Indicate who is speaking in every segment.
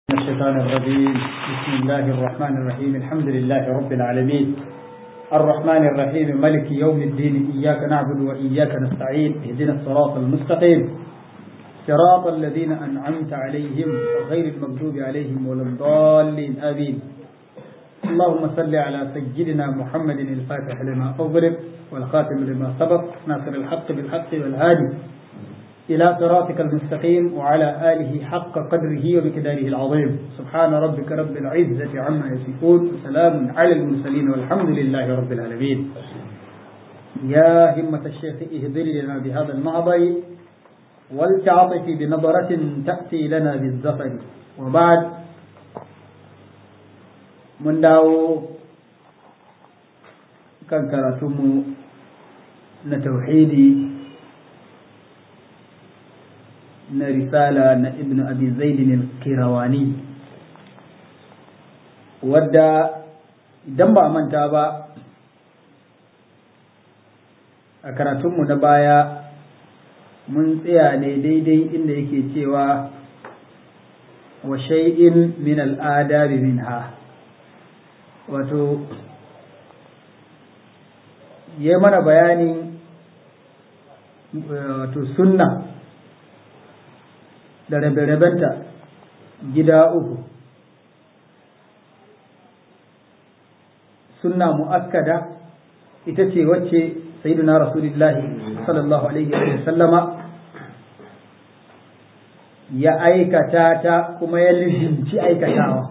Speaker 1: الشيطان الرجيم بسم الله الرحمن الرحيم الحمد لله رب العالمين الرحمن الرحيم ملك يوم الدين إياك نعبد وإياك نستعين اهدنا الصراط المستقيم صراط الذين أنعمت عليهم غير المغضوب عليهم ولا الضالين آمين اللهم صل على سيدنا محمد الفاتح لما أغلق والخاتم لما سبق ناصر الحق بالحق والهادي إلى صراطك المستقيم وعلى آله حق قدره ومقداره العظيم سبحان ربك رب العزة عما يصفون وسلام على المرسلين والحمد لله رب العالمين يا همة الشيخ اهدر لنا بهذا المعضي ولتعطف بنظرة تأتي لنا بالزفر وبعد من داو كان كراتم نتوحيدي na risala na ibn abi zaidin al-kirawani wadda idan ba a manta ba a karatunmu na baya mun tsaya ne daidai inda yake cewa wa shay'in min al'adabi minha wato ya mana bayanin wato sunna da rabe-rabenta gida uku sunna mu'akkada ita ce wacce sayyiduna rasulullahi sallallahu alaihi wa sallama ya aikata ta kuma ya lizinci aikatawa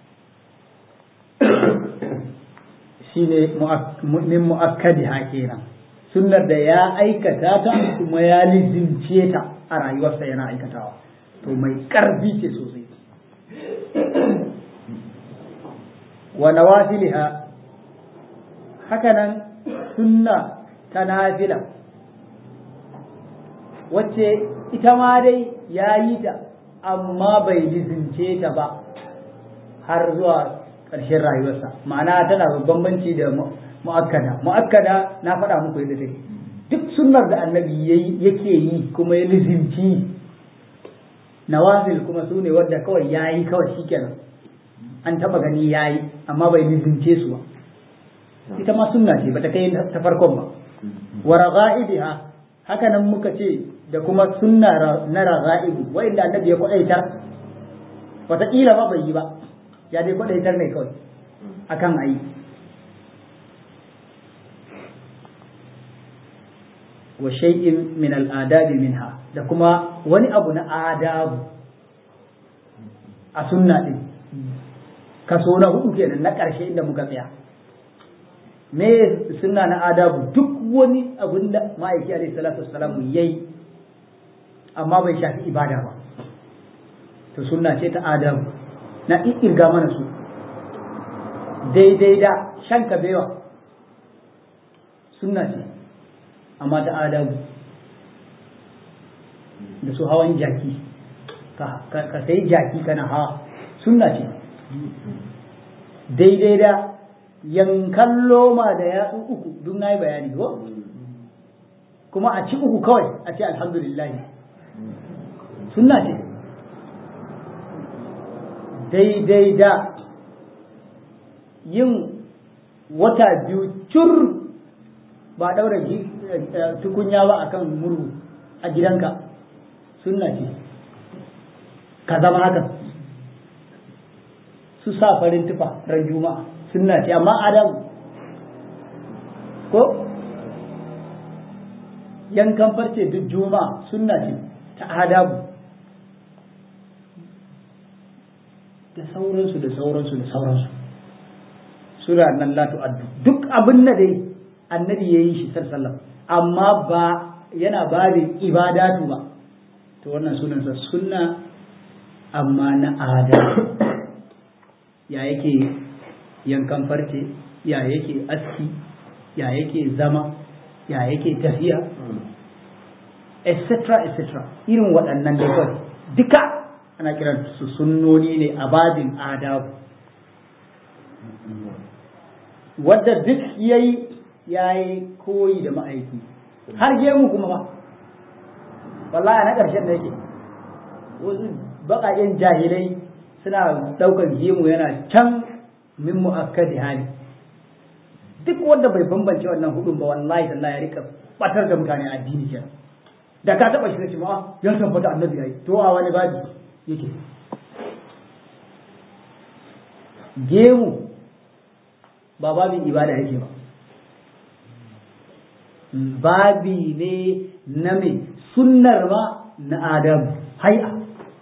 Speaker 1: shine min mu'akkadi ha kenan sunnar da ya aikata ta kuma ya lizince ta a rayuwarsa yana aikatawa to mai ƙarfi ce sosai wa nawafiliha hakanan sunna ta nafila wacce ita ma dai ya yi ta amma bai lizince ta ba har zuwa ƙarshen rayuwarsa ma'ana tana da bambanci da mu'akkada mu'akkada na faɗa muku yadda take duk sunnar da annabi yake yi kuma ya lizinci nawafil kuma su ne wadda kawai ya yi kawai shi kenan an taba gani ya yi amma bai nizince su ba ita ma sunna ce bata kai ta farkon ba wa ragha'ibiha haka nan muka ce da kuma sunna na ragha'ibu wa'inda annabi ya kwadaitar wataƙila ba bai yi ba ya dai kwadaitar ne kawai akan ayi wa shay'in min al'adabi minha da kuma wani abu na adabu a sunna din kaso na hudu kenan na ƙarshe inda muka tsaya me sunna na adabu duk wani abin da ma'aiki alaihi salatu wassalam yayi amma bai shafi ibada ba to sunna ce ta adabu na irga mana su daidai da shan kabewa sunna ce amma ta adabu da su hawan jaki ka sai jaki kana hawa sunna ce daidai da yankan loma da yatsu uku duk na yi bayani ko kuma a ci uku kawai a ce alhamdulillah sunna ce daidai da yin wata biyu cur ba daura tukunya ba akan murhu a gidanka sunna ce ka zama hakan su sa farin tufa ran juma'a sunna ce amma adam ko yankan farce duk juma'a sunna ce ta adabu da sauransu da sauransu da sauransu sura nan la tu'addu duk abin da dai annabi yayi shi sallallahu amma ba yana babin ibadatu ba to wannan sunansa sunna amma na ada ya yake yankan farce ya yake aski ya yake zama ya yake tafiya etc etc irin waɗannan da kawai duka ana kiran su sunnoni ne a babin adabu wadda duk yayi yayi koyi da ma'aiki har gemu kuma ba wallahi na ƙarshen da yake wasu baƙaƙen jahilai suna ɗaukar gemu yana can min mu'akkadi hali duk wanda bai bambance wannan hudun ba wallahi tallahi ya rika batar da mutane a addini kenan da ka taba shi ma ya tabbata annabi yayi to a wani babi yake gemu ba babin ibada yake ba babi ne na mai sunnar ma na adam hai'a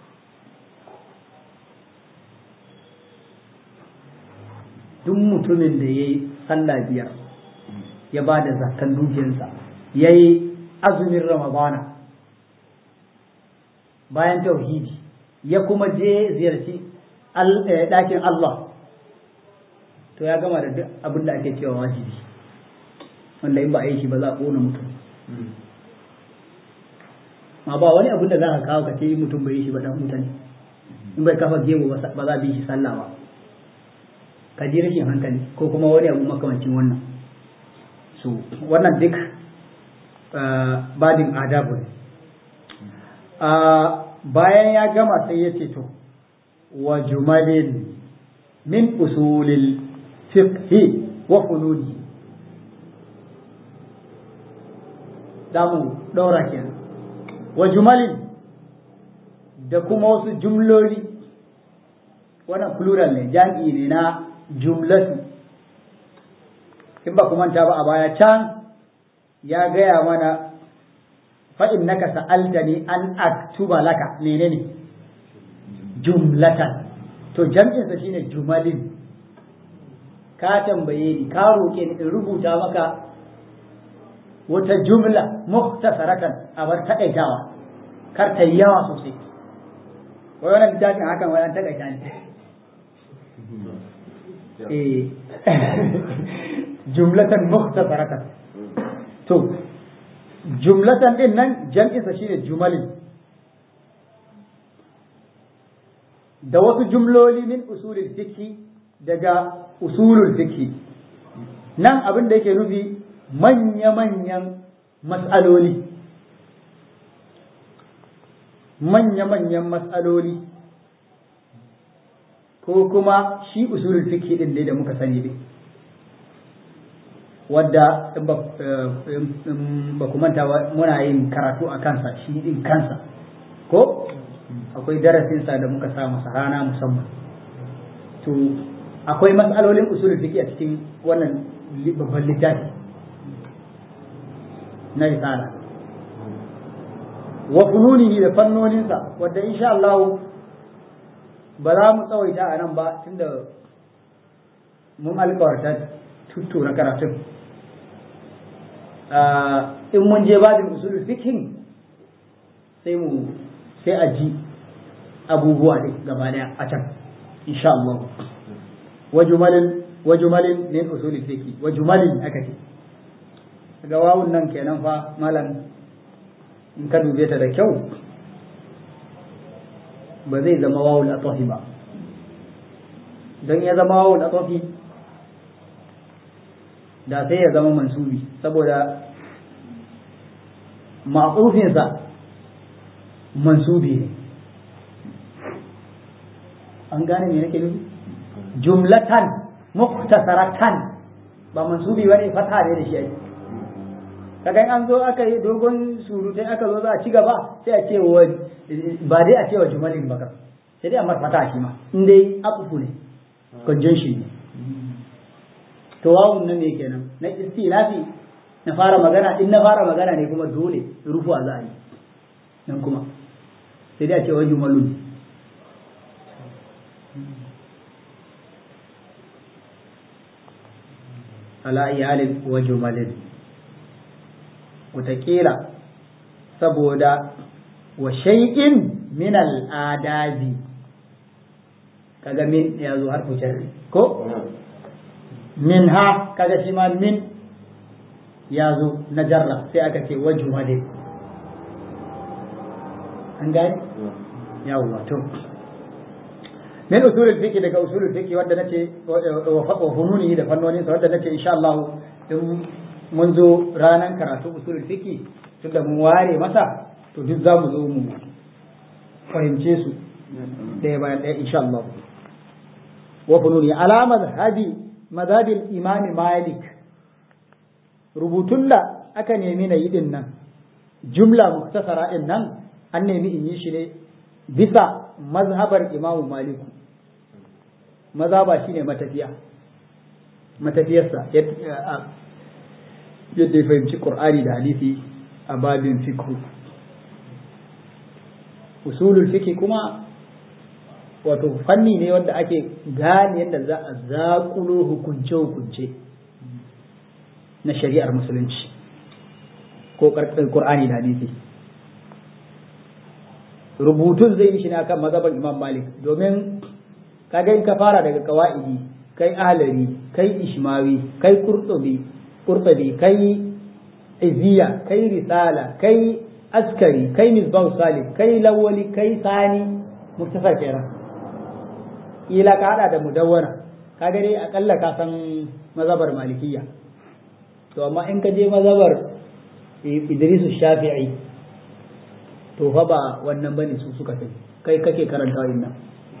Speaker 1: duk mutumin da ya yi sallah biyar ya ba da zakan dukiyarsa ya yi azumin ramadana bayan tauhidi ya kuma je ziyarci ɗakin Allah to ya gama da duk abin da ake cewa wajibi wanda in ba a yi shi ba za a ƙona mutum ma ba wani abin da za ka kawo ka ce mutum bai yi shi ba dan mutane in bai kafa gemu ba za a bi shi sallah ba ka ji rashin hankali ko kuma wani abu makamancin wannan so wannan duk badin adabu ne bayan ya gama sai ya ce to wa jumalin min usulil fiqhi wa fununi damu ɗaura kenan wa jumalin da kuma wasu jumloli wannan plural ne jam'i ne na jumlatu in ba manta ba a baya can ya gaya mana fa'in naka sa'altani an aktuba laka menene jumlatan to jam'insa shine jumalin ka tambaye ni ka roƙe ni in rubuta maka wata jumla muhtasaratan a bar taƙaitawa kar ta yi yawa sosai wai wannan littafin hakan wai an taƙaita ne jumlatan mukhtasaratan to jumlatan din nan jam'insa shine jumalin da wasu jumloli min usulul fiqh daga usulul fiqh nan abin da yake nufi manya-manyan mas'aloli manya-manyan mas'aloli ko kuma shi usulul fiqh din ne da muka sani ne wadda in ba ku manta muna yin karatu a kansa shi din kansa ko akwai darasinsa da muka sa masa rana musamman to akwai matsalolin usulul fiqh a cikin wannan babban littafi na risala wa fununihi da fannoninsa wadda insha Allah ba za mu tsawaita a nan ba tunda mun alkawarta tuttura karatun in mun je babin usulul fiqhin sai mu sai a ji abubuwa ne gaba daya a can insha Allah wa jumalin wa jumalin min usulul fiqh wa jumalin aka ce ga wawun nan kenan fa malam in ka dube ta da kyau ba zai zama wawul atafi ba don ya zama wawul atafi da sai ya zama mansubi saboda ma'ufinsa mansubi ne an gane me nake nufi jumlatan muktasaratan ba mansubi bane fata ne da shi ai kaga an zo aka yi dogon surutai aka zo za a ci gaba sai a ce wa ba dai a ce wa jumalin bakar sai dai a marfata shi ma in dai akufu ne conjunction ne to wawun nan ne kenan na istilafi na fara magana in na fara magana ne kuma dole rufu a za a yi nan kuma sai dai a ce wa jumalun ala iyalin wa jumalin wataƙila saboda wa shay'in min al'adabi kaga min ya zo har jarri ko min ha kaga shi ma min ya zo na jarra sai aka ce wa jumalin an gani yawwa to min usulul fiqh daga usulul fiqh wanda nace wa fununi da fannonin sa wanda nace insha Allah in mun zo ranan karatu usulul fiqh tunda mun ware masa to duk zamu zo mu fahimce su ɗaya bayan ɗaya insha Allah wa fununi ala madhhabi madhhabil imam malik rubutun da aka nemi na yi din nan jumla muktasara din nan an nemi in yi shi ne bisa mazhabar imamu maliku mazhaba shine matafiya matafiyarsa yadda ya fahimci qur'ani da hadisi a babin fikhu usulul fiqh kuma wato fanni ne wanda ake gane yadda za a zaƙulo hukunce-hukunce na shari'ar musulunci ko ƙur'ani da hadisi rubutun zai yi shi ne akan mazhaban imam malik domin kaga in ka fara daga kawa'idi kai ahlari kai ishmawi kai qurtubi qurtubi kai iziya kai risala kai askari kai misbah salih kai lawali kai sani muktasar kenan ila ka hada da mudawwana kaga dai akalla ka san mazhabar malikiyya to amma in ka je mazhabar Idris Shafi'i to fa ba wannan bane su suka sani kai kake karanta wannan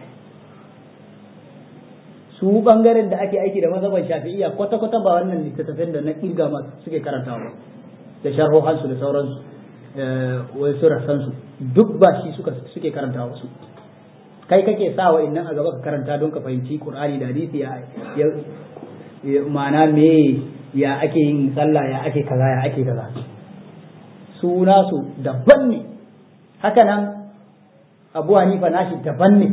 Speaker 1: su bangaren da ake aiki da mazhaban Shafi'iyya kwata kwata ba wannan littattafan da na kirga masu suke karantawa ba da sharhohansu da sauransu wai su rasansu duk ba shi suka suke karantawa su kai kake sa wa innan a gaba ka karanta don ka fahimci Qur'ani da hadisi ya ma'ana me ya ake yin sallah ya ake kaza ya ake kaza su nasu daban ne haka nan Abu Hanifa nashi daban ne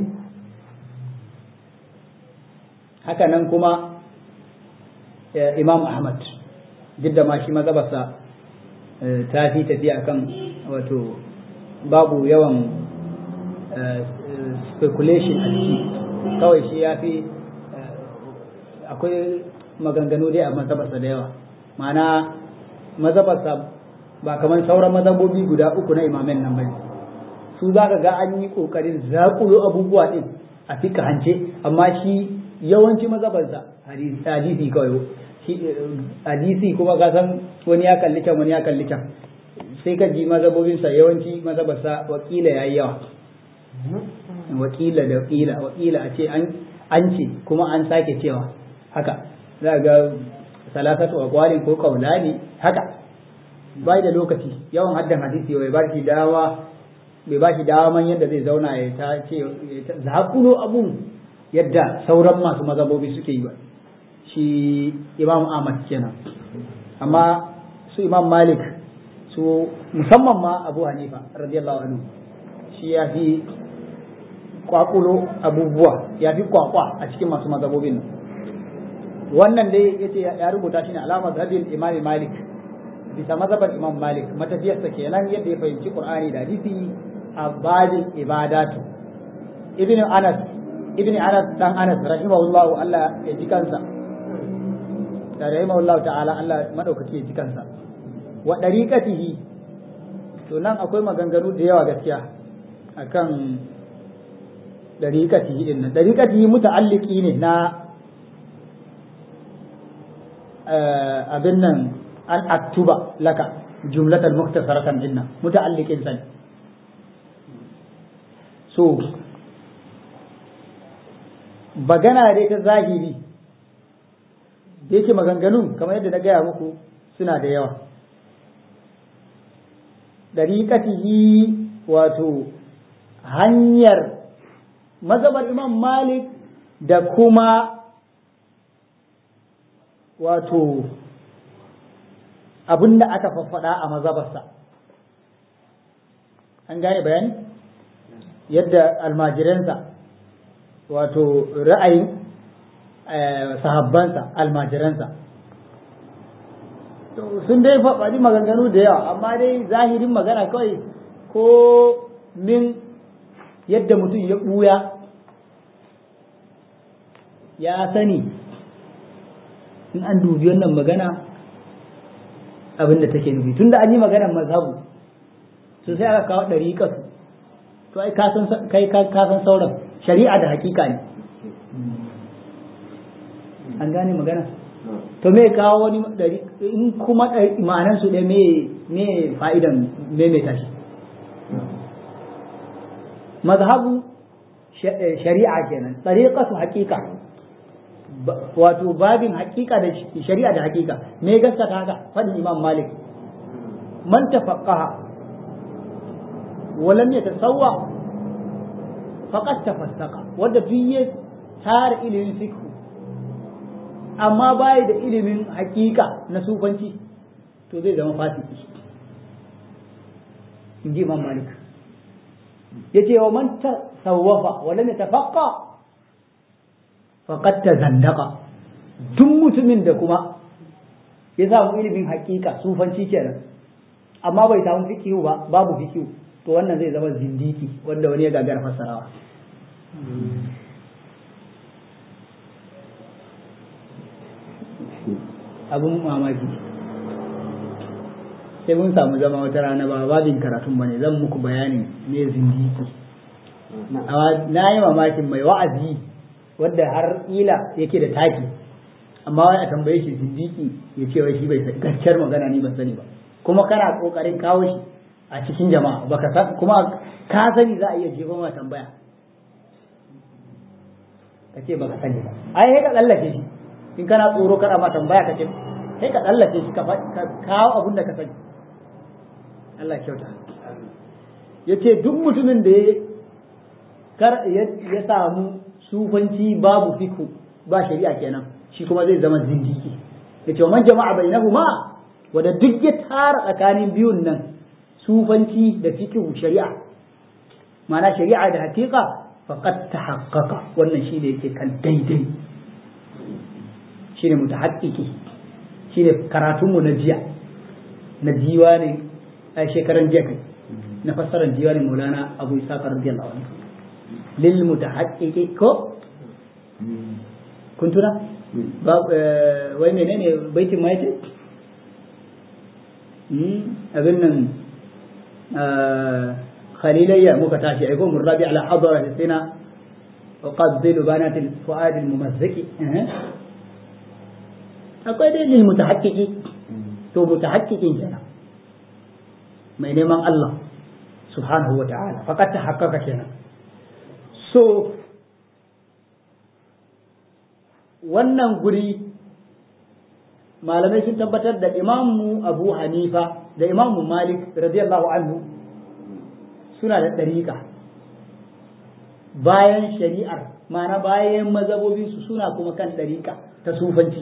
Speaker 1: haka nan kuma Imam Ahmad duk da ma shi mazhabarsa ta fi tafiya kan wato babu yawan speculation a ciki kawai shi ya fi akwai maganganu dai a mazhabarsa da yawa ma'ana mazhabarsa ba kamar sauran mazhabobi guda uku na imamen nan bane su za ka ga an yi kokarin zakulo abubuwa din a fika hance amma shi yawanci mazhabarsa hadisi kawai hadisi kuma ka san wani ya kalli can wani ya kalli can sai ka ji mazhabobinsa yawanci mazhabarsa wakila yayi yawa wakila da wakila wakila a ce an ce kuma an sake cewa haka za ga salasatu aqwalin ko qaulani haka bai da lokaci yawan haddan hadisi bai ba shi dawa bai ba shi daman yadda zai zauna ya ta ce zakulo abun yadda sauran masu mazhabobi suke yi ba shi imam ahmad kenan amma su imam malik su musamman ma abu hanifa radiyallahu anhu shi ya fi kwakulo abubuwa ya fi kwakwa a cikin masu mazhabobin nan wannan dai yace ya rubuta shi ne alama zabin imam malik bisa mazhabar imam malik matafiyarsa kenan yadda ya fahimci qur'ani da hadisi a babin ibadatu ibn anas ibn anas dan anas rahimahullahu Allah ya ji kansa da rahimahullahu ta'ala Allah madaukaki ya ji kansa wa dariqatihi to nan akwai maganganu da yawa gaskiya akan dariqatihi din nan dariqatihi muta'alliqi ne na abin nan an aktuba laka jumlatan muktasaratan dinna muta'alliqin sani so bagana dai ta zahiri da yake maganganun kamar yadda na gaya muku suna da yawa dariƙatihi wato hanyar mazhabar imam malik da kuma wato abin da aka faffaɗa a mazabarsa an gane bayani yadda almajiransa wato ra'ayin sahabbansa almajiransa sun dai faɗi maganganu da yawa amma dai zahirin magana kawai ko min yadda mutum ya ɓuya ya sani in an dubi wannan magana abin da take nufi tunda an yi maganar mazhabu to sai aka kawo ɗariƙa su to ai kai ka san sauran shari'a da hakika ne an gane magana to me kawo wani ɗari in kuma ma'anan su ɗaya me me fa'idan me me tashi mazhabu shari'a kenan tariqatu haqiqa wato babin haqiqa da shari'a da haqiqa me gaskata haka fadin imam malik man tafaqqaha wa lam yatasawwa faqad tafassaqa wanda fiye tare ilimin fiqh amma bai da ilimin haqiqa na sufanci to zai zama fasiki inji imam malik yace wa man tasawwafa wa lam yatafaqqa faqad tazandaqa duk mutumin da kuma ya samu ilimin hakika sufanci kenan amma bai samu fikihu ba babu fikihu to wannan zai zama zindiki wanda wani ya gagara fassarawa abun mamaki sai mun samu zama wata rana ba babin karatun ba ne zan muku bayanin ne zindiki na yi mamakin mai wa'azi wadda har ila yake da taki amma wai a tambaye shi zindiki ya ce wai shi bai sani gaskiyar magana ni ban sani ba kuma kana kokarin kawo shi a cikin jama'a baka san kuma ka sani za a iya jefa ma tambaya ka ce baka sani ba ai sai ka tsallake shi in kana tsoro kana ma tambaya ka ce sai ka tsallake shi ka kawo abin da ka sani Allah kyauta ya ce duk mutumin da ya samu sufanci babu fiku ba shari'a kenan shi kuma zai zama zindiki ya ce man jama'a bai na huma wadda duk ya tara tsakanin biyun nan sufanci da fikihu shari'a ma'ana shari'a da hakika faqad tahaqqaqa wannan shi ne yake kan daidai shine mutahaqqiqi shine karatunmu na jiya na diwani a shekaran jiya kai na fassarar diwanin maulana abu isa radiyallahu anhu lil mutahaqqiqi ko kun tuna wai menene baitin ma yace abin nan khalilayya muka tashi ai ko murrabi ala hadara sina uqabbilu banati fuad al mumazziki akwai dai lil mutahaqqiqi to mutahaqqiqin kenan mai neman Allah subhanahu wa ta'ala faqad tahaqqaqa kenan so wannan guri malamai sun tabbatar da imamu abu hanifa da imamu malik radiyallahu anhu suna da ɗariƙa bayan shari'ar mana bayan mazabobinsu suna kuma kan ɗariƙa ta sufanci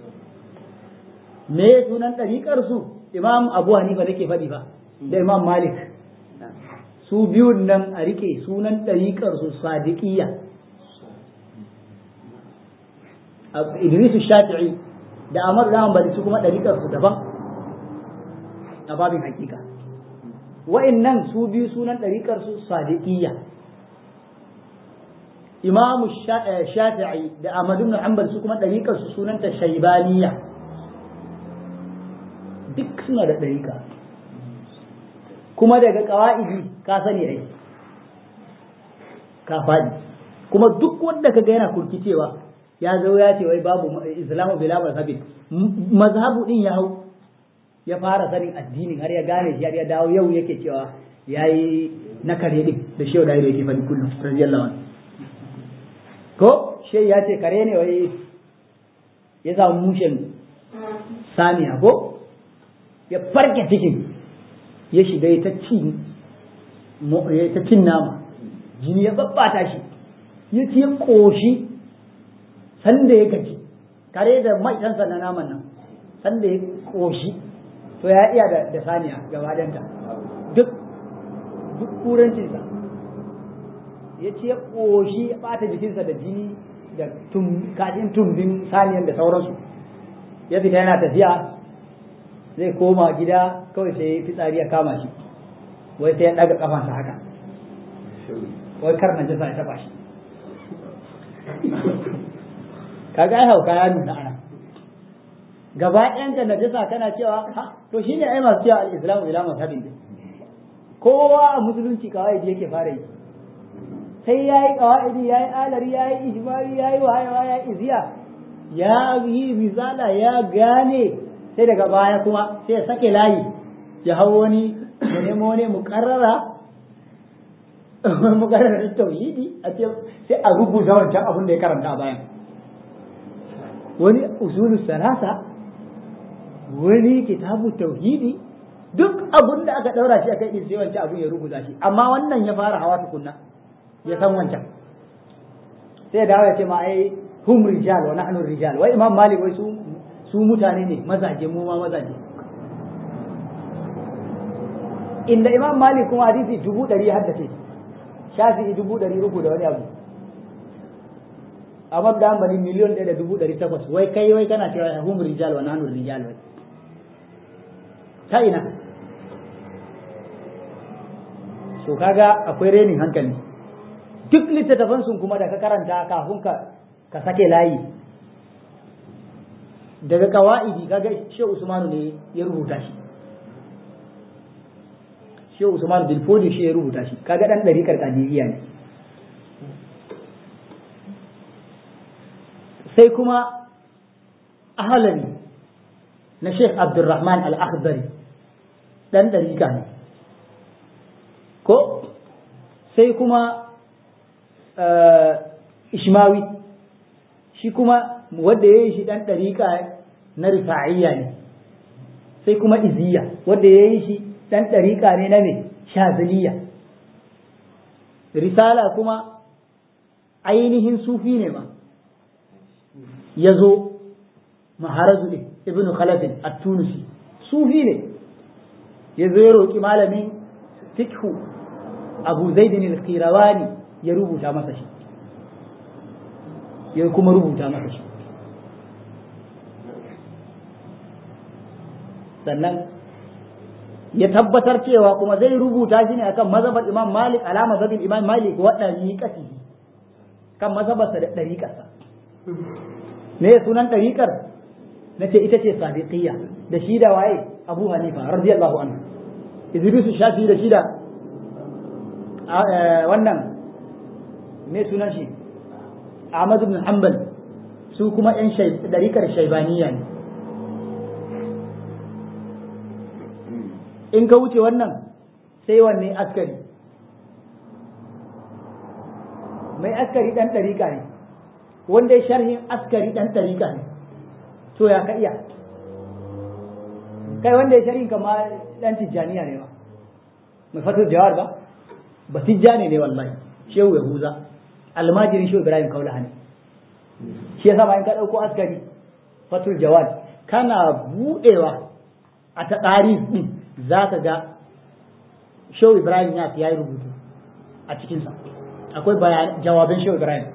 Speaker 1: me sunan ɗariƙarsu imam abu hanifa nake faɗi ba da imam malik su biyun nan a rike sunan ɗariƙarsu sadiqiyya idrisu shafi'i da amar da hanbali su kuma ɗariƙarsu daban a babin hakika wa'annan su biyu sunan ɗariƙarsu sadiqiyya imamu shafi'i da ahmad ibn hanbal su kuma ɗariƙarsu sunanta shaibaniya duk suna da ɗariƙa kuma daga ƙawa'idi ka sani ai ka faɗi kuma duk wanda ka ga yana kurkicewa ya zo ya ce wai babu islamu bila mazhabin mazhabu din ya hau ya fara sanin addinin har ya gane shi har ya dawo yau yake cewa yayi na kare din da shehu da yake faɗi kullum radiyallahu anhu ko she ya ce kare ne wai ya samu mushen saniya ko ya farke cikin ya shiga ya ta cin ya ta cin nama jini ya babbata shi ya ci ya koshi sanda ya gaji kare da mai ɗansa na naman nan sanda ya koshi to ya iya da saniya gaba danta duk duk kurancinsa ya ci ya koshi ya ɓata jikinsa da jini da kashin tumbin saniyan da sauransu ya fita yana tafiya zai koma gida kawai sai fitsari ya kama shi wai sai ya ɗaga ƙafansa haka wai kar na jasa ya taɓa shi kaga ai hauka ya nuna ana gaba ɗayanka na jasa kana cewa ha to shine ai masu cewa al-islamu ila mazhabin din kowa a musulunci kawai yake fara yi sai yayi qawaidi yayi alari yayi ijmari yayi wayewa yayi iziya ya yi misala ya gane sai daga baya kuma sai ya sake layi ya hau wani ya nemo wani mukarrara maganar tauhidi a ce sai a rubuta wancan abin da ya karanta a bayan wani usulu salasa wani kitabu tauhidi duk abin da aka daura shi akai din sai wancan abin ya rubuta shi amma wannan ya fara hawa tukunna ya san wancan sai dawo ya ce ma ai hum rijal wa nahnu rijal wai imam malik wai su su mutane ne mazaje mu ma mazaje inda imam malik kuma hadisi dubu ɗari haddace shafi'i dubu ɗari uku da wani abu amma da ambali miliyon ɗaya da dubu ɗari takwas wai kai wai kana cewa hum rijal wa nahnu rijal wai ta ina so kaga akwai renin hankali duk littattafan sun kuma da ka karanta kafin ka ka sake layi daga kawa'idi kaga shehu usmanu ne ya rubuta shi shehu usmanu bin fodi shi ya rubuta shi kaga dan ɗariƙar kadiriya ne sai kuma ahalari na sheikh abdulrahman al-akhdari dan ɗariƙa ne ko sai kuma ishmawi shi kuma wanda ya yi shi ɗan ɗariƙa na rifa'iyya ne sai kuma iziya wanda ya yi shi ɗan ɗariƙa ne na me shaziliya risala kuma ainihin sufi ne ma ya zo maharazu ne ibn khalafin at-tunisi sufi ne ya zo ya roƙi malamin fikhu abu zaidin al-qirawani ya rubuta masa shi ya kuma rubuta masa shi sannan ya tabbatar cewa kuma zai rubuta shi ne akan mazhabar imam malik ala mazhabin imam malik wa dariqatihi kan mazhabarsa da dariqarsa me sunan dariqar nace ita ce sadiqiyya da shi da waye abu hanifa radiyallahu anhu idris shafi da shi da wannan me sunan shi Ahmad ibn Hanbal su kuma ‘yan ɗarikar shaibaniya ne. In ka wuce wannan sai wanne askari. Mai askari ɗan ɗarika ne, wanda ya sharhin askari ɗan ɗarika ne, to ya ka iya. Kai wanda ya sharhin kama ɗan tijjaniya ne ba, mai fatar jawar ba, ba tijjani ne wallahi, shehu Yahuza. almajirin shi Ibrahim Kaulaha ne shi yasa bayan ka dauko askari fatul jawad kana budewa a ta ɗari din zaka ga Shehu Ibrahim ya yi rubutu a cikinsa akwai bayan jawabin Shehu Ibrahim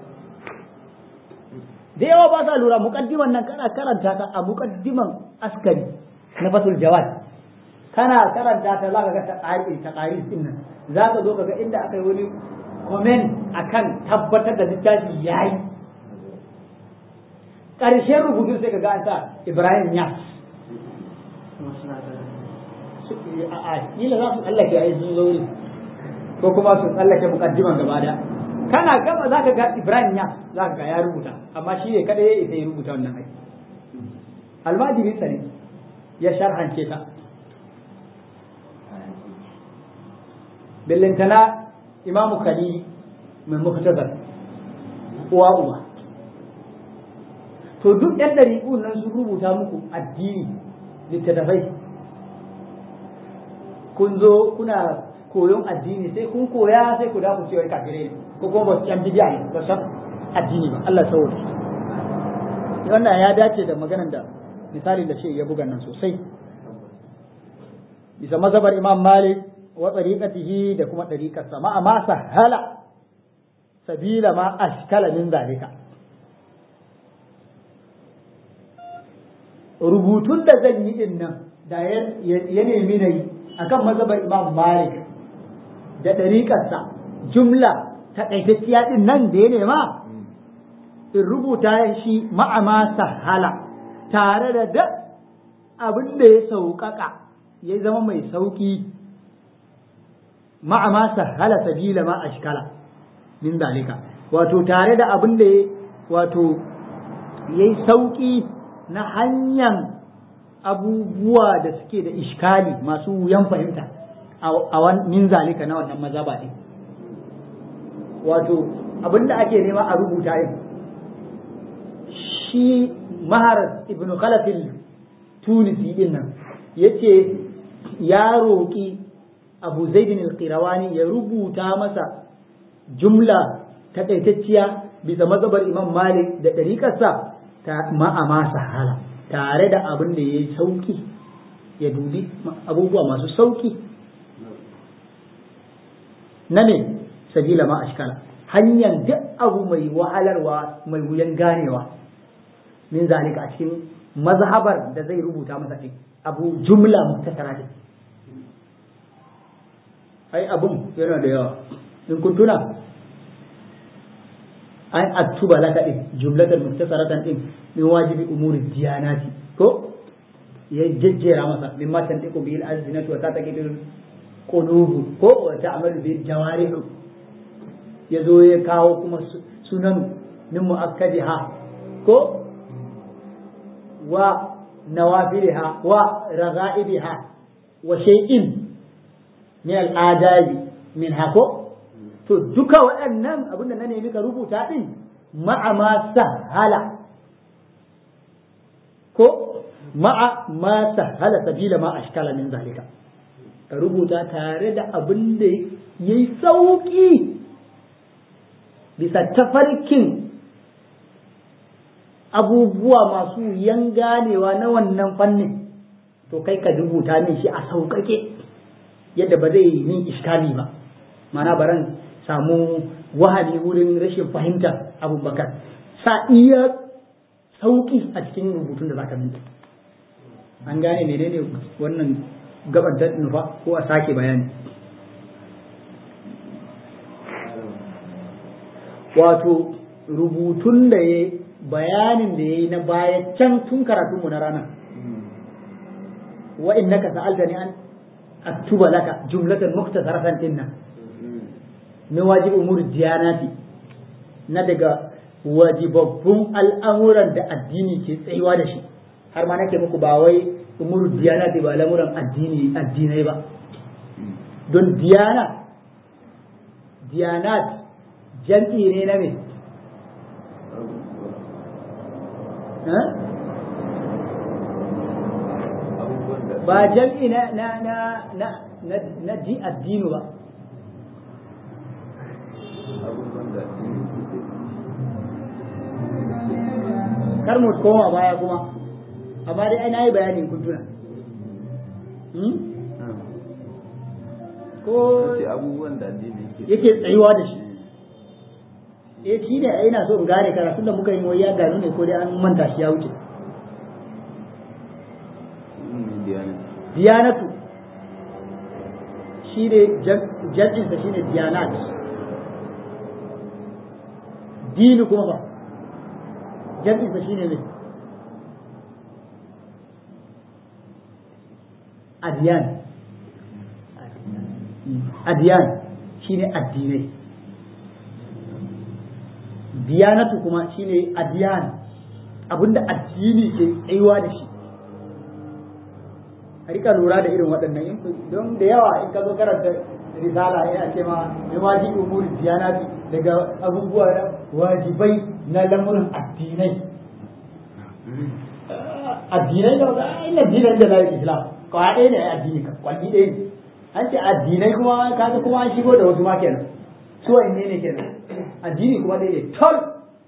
Speaker 1: da yawa ba sa lura muqaddiman nan kana karanta ta a muqaddiman askari na fatul jawad kana karanta ta zaka ga ta ƙari ta ƙari din nan zaka zo ka ga inda aka yi wani comment akan tabbatar da littafi yayi ƙarshen rubutu sai ka ga an sa Ibrahim Yas a kila za su tsallake a sun zauri ko kuma su tsallake mukaddiman gaba da kana gaba za ka ga Ibrahim Yas za ka ga ya rubuta amma shi ne kada ya isa ya rubuta wannan aiki almajirin sa ne ya sharhance ta billintana imamu khalili mai muktazar uwa uwa to duk yan ɗariƙun nan sun rubuta muku addini littattafai kun zo kuna koyon addini sai kun koya sai ku da ku cewa kafirai ne ko kuma ba su yan bidiya ne ba san addini ba Allah saboda wannan ya dace da maganar da misali da shi ya buga nan sosai bisa mazhabar Imam Malik wa tariqatihi da kuma tariqarsa ma ma sahala sabila ma ashkala min zalika rubutun da zan yi din nan da ya nemi na yi akan mazhabar Imam Malik da ɗariƙarsa jumla taƙaitacciya ɗin nan da ya nema in rubuta shi ma'ama sahala tare da da abin da ya sauƙaƙa ya zama mai sauƙi ma'ama sahala sabila ma ashkala min dalika wato tare da abin da ya wato ya yi sauƙi na hanyar abubuwa da suke da ishkali masu wuyan fahimta a min zalika na wannan mazaba ɗin wato abinda ake nema a rubuta yin shi mahar ibn khalafil tunisi din nan yace ya roƙi abu zaidin al-qirawani ya rubuta masa jumla takaitacciya bisa mazhabar imam malik da ɗariƙarsa ta ma'ama sahala tare da abin da ya yi sauƙi ya dubi abubuwa masu sauƙi na ne sabila ma ashkala hanyar duk abu mai wahalarwa mai wuyan ganewa min zalika a cikin mazhabar da zai rubuta masa ɗin abu jumla muktasara ɗin ai abun yana da yawa in kun tuna an aktuba laka din jumlatan muktasaratan din min wajibi umuri diyanati ko ya jejjera masa min ma tantiqu bil alsinatu wa tataqidu qulubu ko wa ta'malu bil jawarih ya zo ya kawo kuma sunan min muakkadiha ko wa nawafiliha wa raga'ibiha wa shay'in min al'adabi min hako to duka waɗannan abinda na nemi ka rubuta ɗin ma'a ma sahala ko ma'a ma sahala sabila ma ashkala min zalika ka rubuta tare da abin da ya yi sauƙi bisa tafarkin abubuwa masu yan ganewa na wannan fannin to kai ka rubuta min shi a sauƙaƙe yadda ba zai yi min iskali ba mana baran samu wahali wurin rashin fahimtar abubakar sa iya sauki a cikin rubutun da zaka minta an gane menene wannan gabar da nufa ko a sake bayani wato rubutun da ya bayanin da ya yi na baya can tun karatunmu na rana wa innaka sa'altani an aktuba laka jumlatan muktasaratan dinnan min wajib umur diyanati na daga wajibabbun al'amuran da addini ke tsayuwa da shi har ma nake muku ba wai umur diyanati ba lamuran addini addinai ba don diyana diyanat jam'i ne na me ba jam'i na na na na na na di addinu ba kar mu koma baya kuma amma dai ai nayi bayanin kun tuna ko
Speaker 2: abubuwan da addini
Speaker 1: yake tsayuwa da shi eh shi ne ina so in gane karatun da muka yi mu ya gano ne ko dai an manta shi ya wuce diyanatu shi ne jam'insa shi ne diyanat dini kuma ba jam'insa shi ne ne adiyan adiyan shi ne addinai diyanatu kuma shi ne adiyan abinda addini ke tsayuwa da shi a rika lura da irin waɗannan don da yawa in ka zo karanta risala yana ce ma mai wajibi umuri diyanati daga abubuwa na wajibai na lamurin addinai addinai da wata ina dinar da lalata islam kawai ɗaya ne addini ka kwalli ɗaya ne an ce addinai kuma kaga kuma an shigo da wasu ma kenan su ne ne kenan addini kuma ɗaya ne tol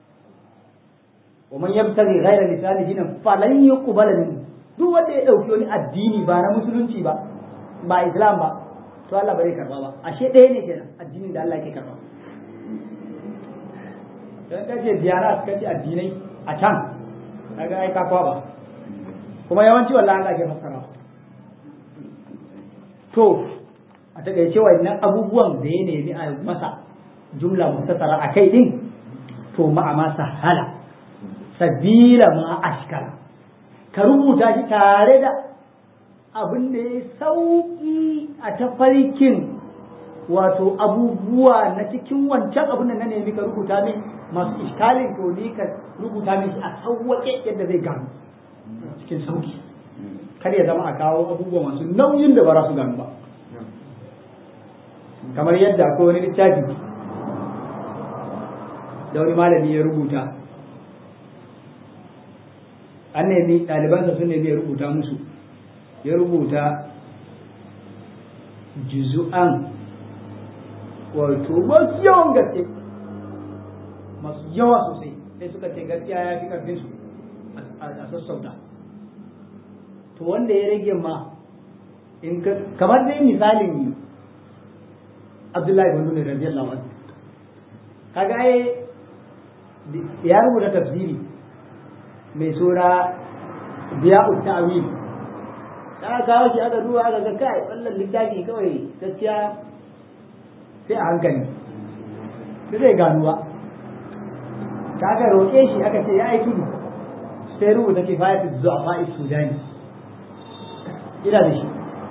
Speaker 1: ومن يبتغي غير الاسلام دينا فلن يقبل منه duk wanda ya ɗauki wani addini ba na musulunci ba ba islam ba to Allah ba zai karba ba ashe ɗaya ne kenan addinin da Allah yake karba dan kace diyara kace addinai a can kaga ai ka kwaba kuma yawanci wallahi Allah ke fassara to a takaice wannan abubuwan da ya nemi a masa jumla mustasara a kai din to ma'a ma sahala sabila ma ashkala ka rubuta shi tare da abin da ya sauƙi a tafarkin wato abubuwa na cikin wancan abin da na nemi ka rubuta min masu iskalin to ni ka rubuta min shi a sauwaƙe yadda zai gano cikin sauƙi kar ya zama a kawo abubuwa masu nauyin da ba za su gano ba kamar yadda akwai wani littafi da wani malami ya rubuta an nemi ɗalibansa sun nemi ya rubuta musu ya rubuta juzu'an wato masu yawan gaske masu yawa sosai sai suka ce gaskiya ya fi ƙarfinsu a sassauta to wanda ya rage ma in ka kamar dai misalin Abdullahi bin Nuni radiyallahu anhu kaga ai ya rubuta tafsiri mai sura biya'ut ta'wil da kawo shi aka duba aka ga kai wannan littafi kawai gaskiya sai a hankali sai zai gano ba kaga roƙe shi aka ce ya yi tudu sai rubuta kifayatu zu'afa sudani ina da shi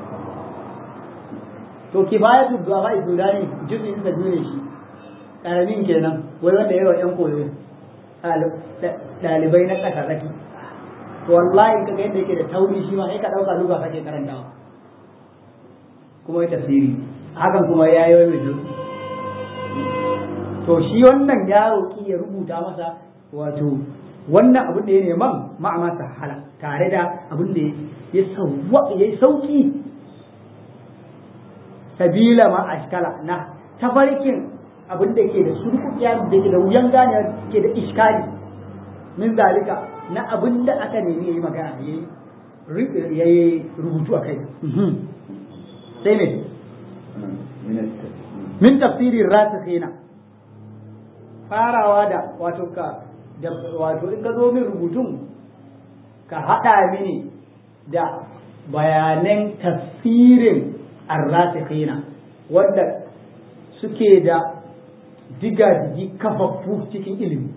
Speaker 1: to kifayatu du'a sudani juz'in sa biyu ne shi karamin kenan wai wanda yawa yan koyo dalibai na tsaka tsaki to wallahi kaga yadda yake da tauri shi ma sai ka dauka duba kake karantawa kuma ya tafsiri hakan kuma ya yi wani to shi wannan ya roƙi ya rubuta masa wato wannan abin da ya neman ma'ama sahala tare da abin da ya yi sauki sabila ma ashkala na tafarkin abin da ke da surkuɗiya da ke da wuyan gane ke da iskali min zalika na abin da aka nemi ya yi magana ya yi rubutu a kai sai ne min tafsirin rasikhina farawa da wato ka da wato in ka zo min rubutun ka haɗa mini da bayanan tafsirin arrasikhina wanda suke da diga-digi kafaffu cikin ilimi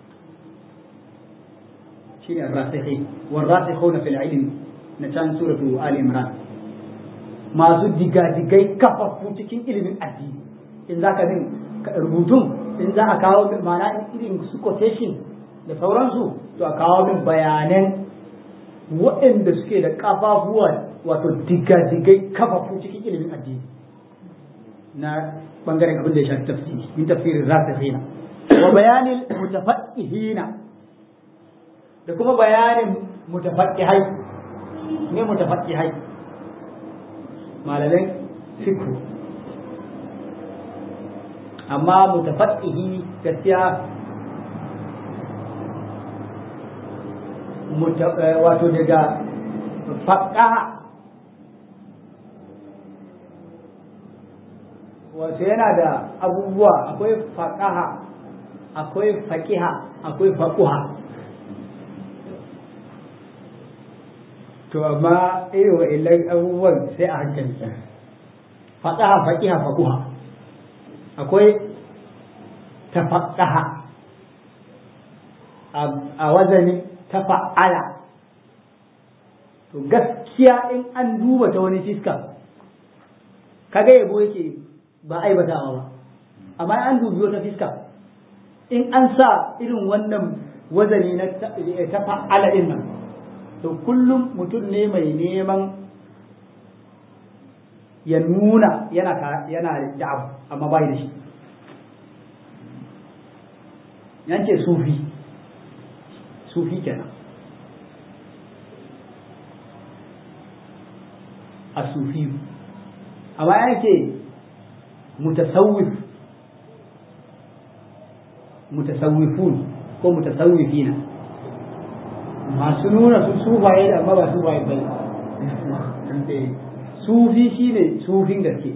Speaker 1: shine arrasikhi warrasikhuna fil ilmi na can suratu ali imran masu diga-digai kafaffu cikin ilimin addini in zaka bin rubutun in za a kawo min ma'ana irin su quotation da sauransu to a kawo min bayanan waɗanda suke da kafafuwa wato diga-digai kafafu cikin ilimin addini na bangaren abin da ya shafi tafsiri min tafsirin rasikhina wa bayanin mutafaqqihina da kuma bayanin mutafaqqihai ne mutafaqqihai malaman fiqh amma mutafaqqihi gaskiya wato daga faƙaha wato yana da abubuwa akwai faƙaha akwai faƙiha akwai faƙuha to amma irin wa'illan abubuwan sai a hankali faƙaha faƙiha faƙuha akwai tafaƙaha a wazanin tafa'ala to gaskiya in an duba ta wani fiska kaga yabo yake ba aibatawa ba amma an dubi wata fiska in an sa irin wannan wazani na ta fa'ala din nan to kullum mutum ne mai neman ya nuna yana yana da abu amma bai da shi yance sufi sufi kenan a sufi amma yake mutasawwif mutasawwifun ko mutasawwifina masu nuna su sufaye da amma ba sufaye bai sufi shine sufin gaske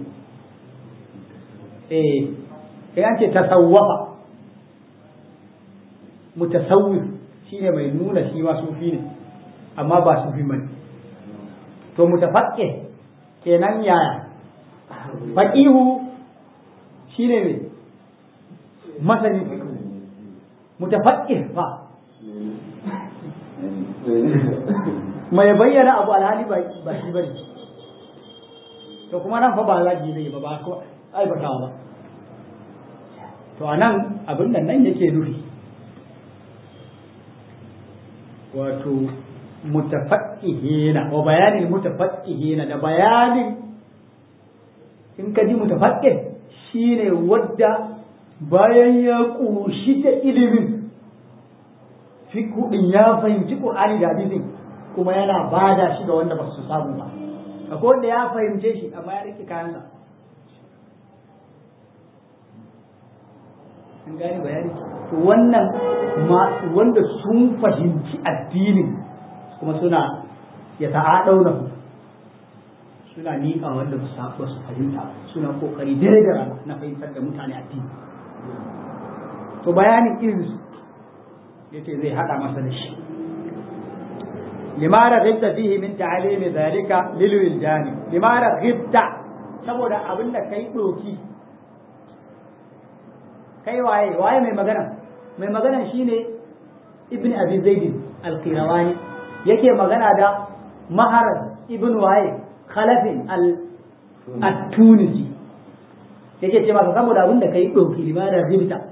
Speaker 1: eh ya ce tasawwafa mutasawwif shine mai nuna shi ma sufi ne amma ba sufi bane to mutafaqqih kenan yaya faqihu shine ne masani fiqh mutafaqqih fa mai bayyana abu alhali ba shi bane to kuma nan fa ba za ki zai ba ba ko aibatawa ba to anan abin nan nan yake nufi wato mutafaqqihina wa bayanin mutafaqqihina da bayanin in ka ji mutafaqqih shine wadda bayan ya ƙoshi da ilimin fiku din ya fahimci Qur'ani da hadisin kuma yana bada shi ga wanda ba su samu ba akwai wanda ya fahimce shi amma ya rike kayansa an gane bayani to wannan wanda sun fahimci addinin kuma suna ya ta'adauna suna miƙa wanda ba su fahimta suna kokari dare da rana na fahimtar da mutane addini to bayanin irin su yace zai hada masa da shi limara ghibta fihi min ta'alimi zalika lil wildani limara ghibta saboda abinda kai doki kai waye waye mai magana mai magana shine ibn abi zaid al-qirawani yake magana da maharad ibn waye khalafin al-tunisi yake ce masa saboda abinda kai doki limara ghibta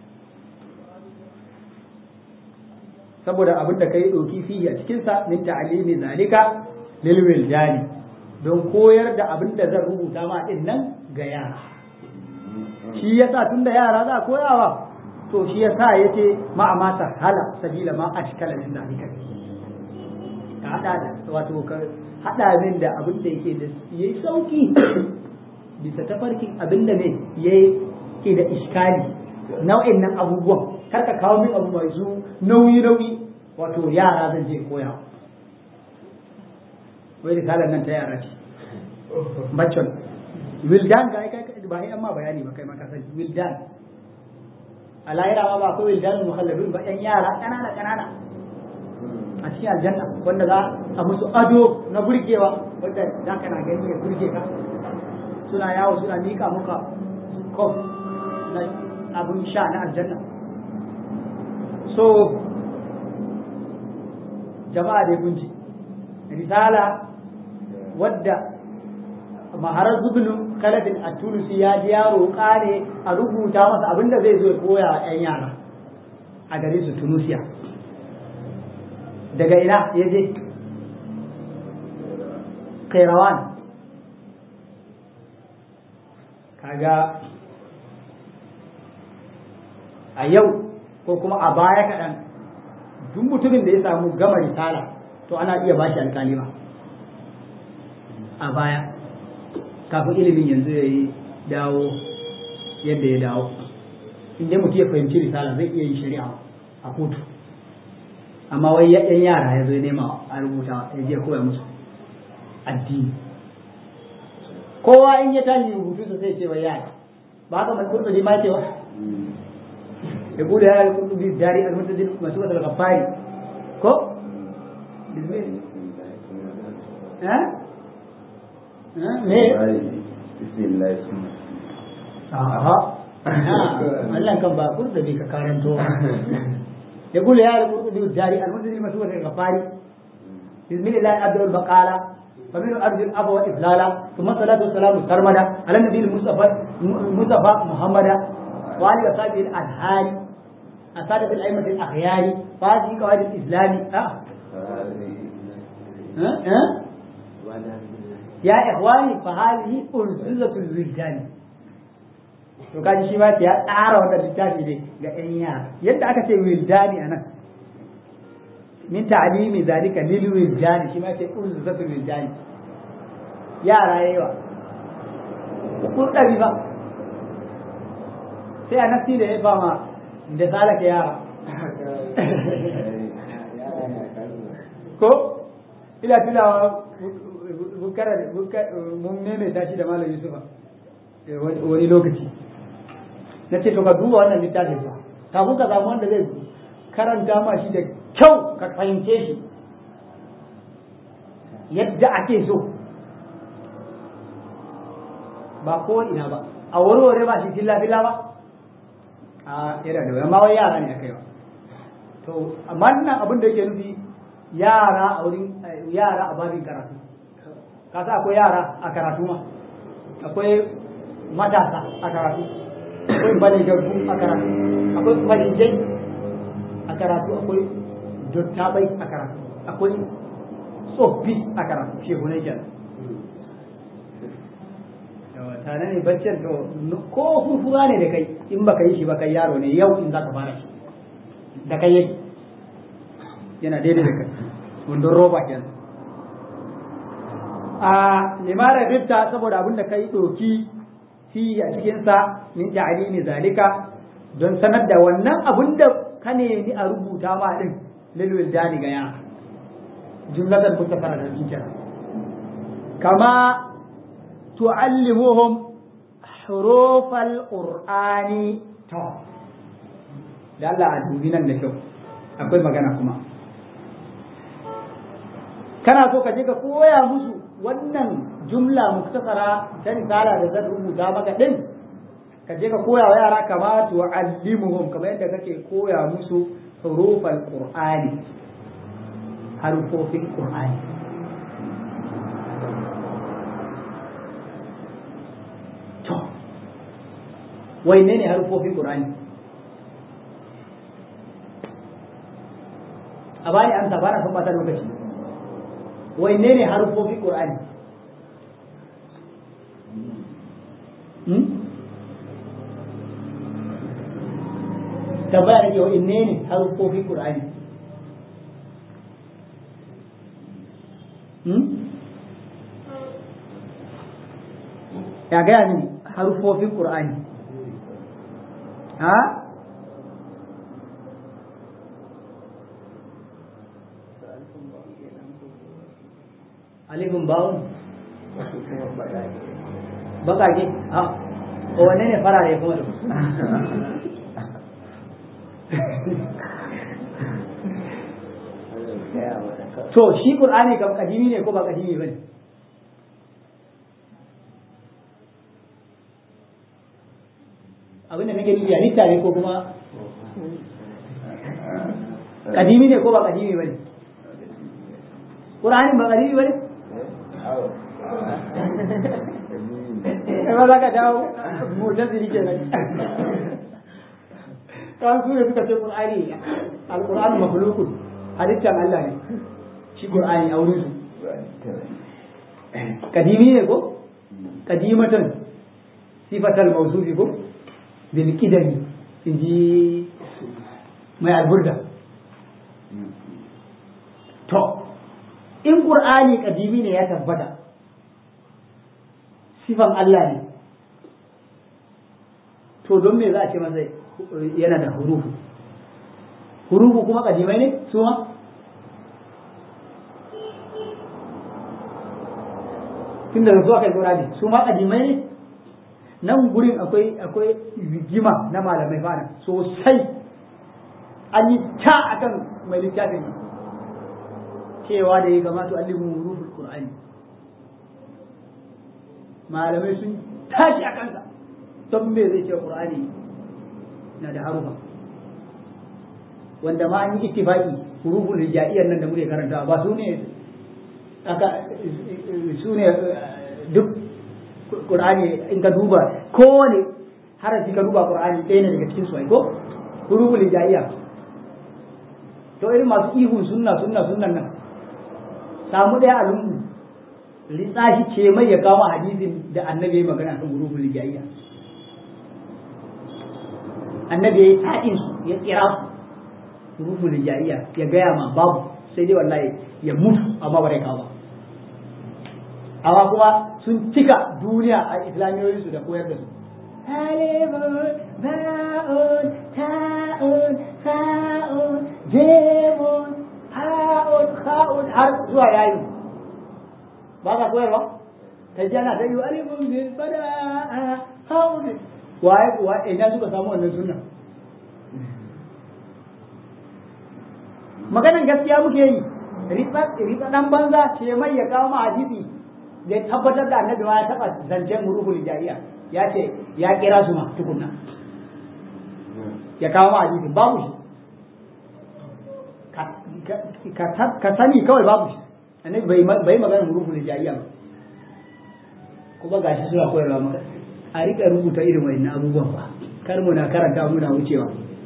Speaker 1: saboda abin da kai ɗauki fihi a cikinsa min ta'alimi zalika lil wildani don koyar da abin da zan rubuta ma din nan ga yara shi yasa tunda yara za a koyawa to shi yasa yace ma amata hala sabila ma ashkala min zalika ka hada da wato ka hada min da abin da yake da yayi sauki bisa tafarkin abin da ne yayi ke da iskali nau'in nan abubuwan kar ka kawo min abu mai su nauyi nauyi wato yara zan je koya wai da kalan nan ta yara ce bacon wildan ga kai ba ai amma bayani ba kai ma ka sani wildan a lahira ma ba ko wildan muhalladun ba yan yara kanana kanana a cikin aljanna wanda za a musu ado na burgewa wanda za ka na gani ya burge ka suna yawo suna mika muka kof na abun sha na aljanna so jama'a da kunji risala wadda maharar zubinin kalafin a tunusi ya ji ya roƙa ne a rubuta masa abinda zai zo ya koya wa 'yan yara a garin su tunusiya daga ina ya je kairawan kaga a yau ko kuma a baya kaɗan duk mutumin da ya samu gama risala to ana iya bashi alkalima a baya kafin ilimin yanzu ya yi dawo yadda ya dawo inda mutum ya fahimci risala zai iya yin shari'a a kotu amma wai yan yara ya zo ya nema a rubuta ya je koya musu addini kowa in ya tashi rubutu sa sai ce wai yara ba haka mai kurɗa ma ce wa يقول يا القلوب الداري المنتدل مسوة الغفاري كو بسم الله ها ها ليه
Speaker 2: بسم الله
Speaker 1: aha Allah kan ba kurda bi ka karanto يقول يا القلوب الداري المنتدل مسوة الغفاري بسم الله عبد البقالة فمن أرض الأب وإفلالا ثم الصلاة والسلام سرمدا على النبي المصطفى المصطفى محمد وعلى أصحابه الأنهار أسادة الأئمة الأخيار فهذه قواعد الإسلام أه. أه؟ أه؟ يا إخواني فهذه أرزلة الولدان to kaji shi ma ya tsara wata littafi ne ga ƴan yara yadda aka ce wildani anan min ta'limi zalika lil wildani shi ma ce urzatul wildani yara yawa kun ɗari ba sai a nafsi da ya fama da salaka yara ko ila tilawa bukara mun maimaita shi da malam yusufa wani lokaci na ce to ka duba wannan littafin ba kafin ka samu wanda zai karanta ma shi da kyau ka fahimce shi yadda ake so ba ko ina ba a warware ba shi filla filla ba a yana da amma wai yara ne akai ba to amma nan abin da yake nufi yara a wurin yara a babin karatu ka sa akwai yara a karatu ma akwai matasa a karatu akwai baligarku a karatu akwai farijai a karatu akwai dottabai a karatu akwai tsoffi a karatu shehu ne kenan tare ne baccin to ko furfura ne da kai in baka yi shi ba kai yaro ne yau in za ka fara shi da kai yake yana daidai da kai wandon roba kenan a limara rifta saboda abin da kai doki fi a cikinsa min ta'alimi zalika don sanar da wannan abin da ka nemi a rubuta ma din lilwil dani ga yara jumlatan mutakara da kenan kama tu'allimuhum hurufal qur'ani to da Allah a dubi nan da kyau akwai magana kuma kana so ka je ka koya musu wannan jumla muktasara ta risala da zan rubuta maka din ka je ka koya wa yara kama tu'allimuhum kamar yadda kake koya musu hurufal qur'ani harufofin qur'ani to wai ne ne harufofin qur'ani a bani amsa ba na son bata lokaci wai ne ne harufofin qur'ani tambaya nake wa inne ne harufofin qur'ani ya gaya mini harufofin qur'ani ha alifin bawun bakake ha o wanne ne farare kuma da to shi qur'ani kam kadimi ne ko ba kadimi bane abin da nake nufi halitta ne ko kuma kadimi ne ko ba kadimi bane qur'ani ba kadimi bane ba za ka dawo mutazili kenan kan su ne suka ce qur'ani al-qur'anu makhluqun halittar Allah ne shi qur'ani a wurin su kadimi ne ko kadimatan sifatal mawsufi ko bil qidami inji mai alburda to in qur'ani kadimi ne ya tabbata sifan Allah ne to don me za a ce masa yana da hurufu hurufu kuma kadimai ne su ma tun da zuwa kai qur'ani su ma kadimai ne nan gurin akwai akwai rigima na malamai fara sosai an yi ta akan mai littafin cewa da ya kamata alimu huruful qur'ani malamai sun tashi a kansa don me zai ce qur'ani na da harufa wanda ma an yi ittifaqi huruful hijaiyyan nan da muke karanta ba su ne aka su ne duk qur'ani in ka duba kowane harafi ka duba qur'ani ɗaya ne daga cikin su ai ko huruful hijaiyya to irin masu ihun sunna sunna sunnan nan samu ɗaya a lungu litsashi ce mai ya kawo hadisin da annabi ya magana kan huruful hijaiyya annabi ya yi ta'in su ya kira su huruful hijaiyya ya gaya ma babu sai dai wallahi ya mutu amma ba kawo amma kuma sun cika duniya a islamiyoyin su da koyar da su alifun ba'un ta'un fa'un jemun ha'un ha'un har zuwa yayin ba ka koyarwa ta ji ana ta yi alifun bin fada ha'un waye waye ina suka samu wannan sunna maganan gaskiya muke yi ritsa dan banza ce mai ya kawo ma hadisi da ya tabbatar da annabi ma ya taba zancen ruhul jariya ya ce ya kira su ma tukunna ya kawo ma hadisi babu shi ka sani kawai babu shi annabi bai magana ruhul jariya ba kuma gashi suna koyarwa maka a rika rubuta irin wannan abubuwan ba kar mu na karanta muna wucewa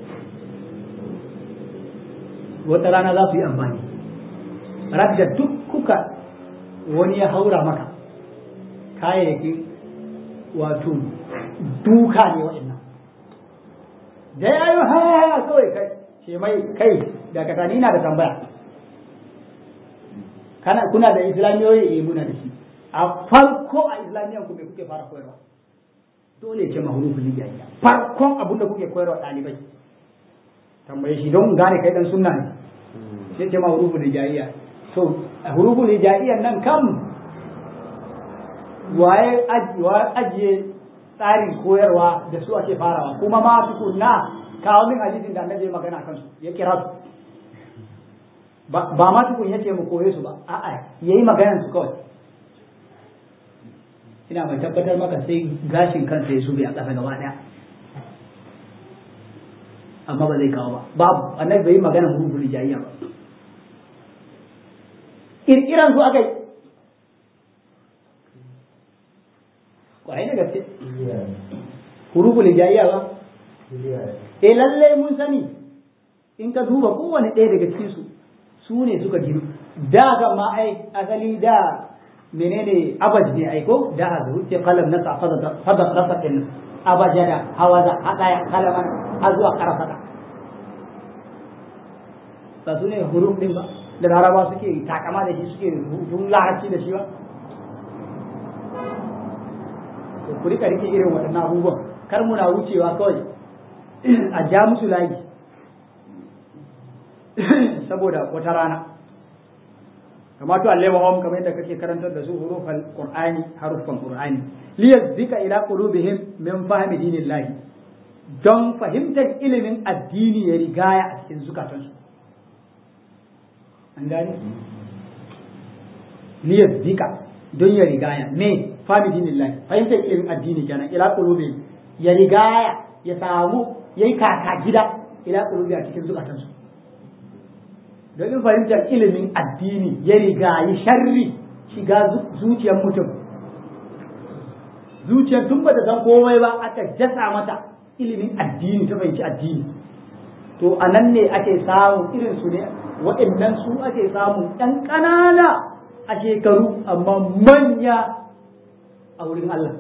Speaker 1: wata rana za su yi amfani da duk kuka wani ya haura maka kayayyaki wato duka ne wa'annan da ya yi ha kawai kai ce mai kai daga tani na da tambaya kana kuna da islamiyoyi eh muna da shi a farko a islamiyan ku me kuke fara koyarwa dole ce mahrufu hijaiya farkon abin da kuke koyarwa ɗalibai tambaye shi don gane kai dan sunna ne sai ce mahrufu hijaiya to huruful hijaiyan nan kam waye ajiye tsarin koyarwa da su ake farawa kuma ma tukunna kawo min hadisin da annabi magana kan su ya kira su ba ma tukun yace mu koye su ba a'a yayi maganan su kawai ina mai tabbatar maka sai gashin kansa ya sube a ƙasa gaba ɗaya amma ba zai kawo ba babu annabi bai yi magana huruful hijaiya ba kirkiran su aka yi kwarai da gaske huruful hijaiya ba eh lalle mun sani in ka duba kowane ɗaya daga cikin su su ne suka ginu da ga ma ai asali da menene abaj ne ai ko da a wuce kalam na fada fada rasa din abajada hawaza hadaya kalaman har zuwa karafata ba su ne huruf din ba da laraba suke takama da shi suke rubutun larabci da shi ba to ku rika rike irin waɗannan abubuwan kar muna wucewa kawai a ja musu layi saboda wata rana kamar to Allah wa kamar yadda kake karantar da su hurufan qur'ani harufan qur'ani liyazzika ila qulubihim min fahmi dinillahi don fahimtar ilimin addini ya rigaya a cikin zukatansu an gane liyazzika don ya rigaya me fahmi dinillahi fahimtar ilimin addini kenan ila qulubihim ya rigaya ya samu yayi kaka gida ila qulubi a cikin zukatansu domin fahimtar ilimin addini ya rigayi sharri shiga zuciyar mutum zuciyar tun bata san komai ba aka jasa mata ilimin addini ta fahimci addini to a nan ne ake samun irin su ne waɗannan su ake samun ɗan ƙanana a shekaru amma manya a wurin Allah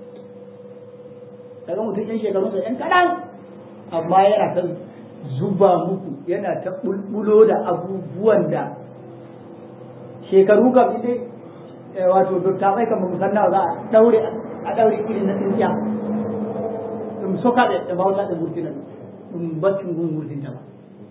Speaker 1: daga mutum yan shekarunsa yan kaɗan amma yana ta zuba muku yana ta bulbulo da abubuwan da shekaru kam ita wato dokta mai kan musanna za a daure a daure irin na tsintsiya dum soka da da bawta da burtina dum baccin gun burtin ta ba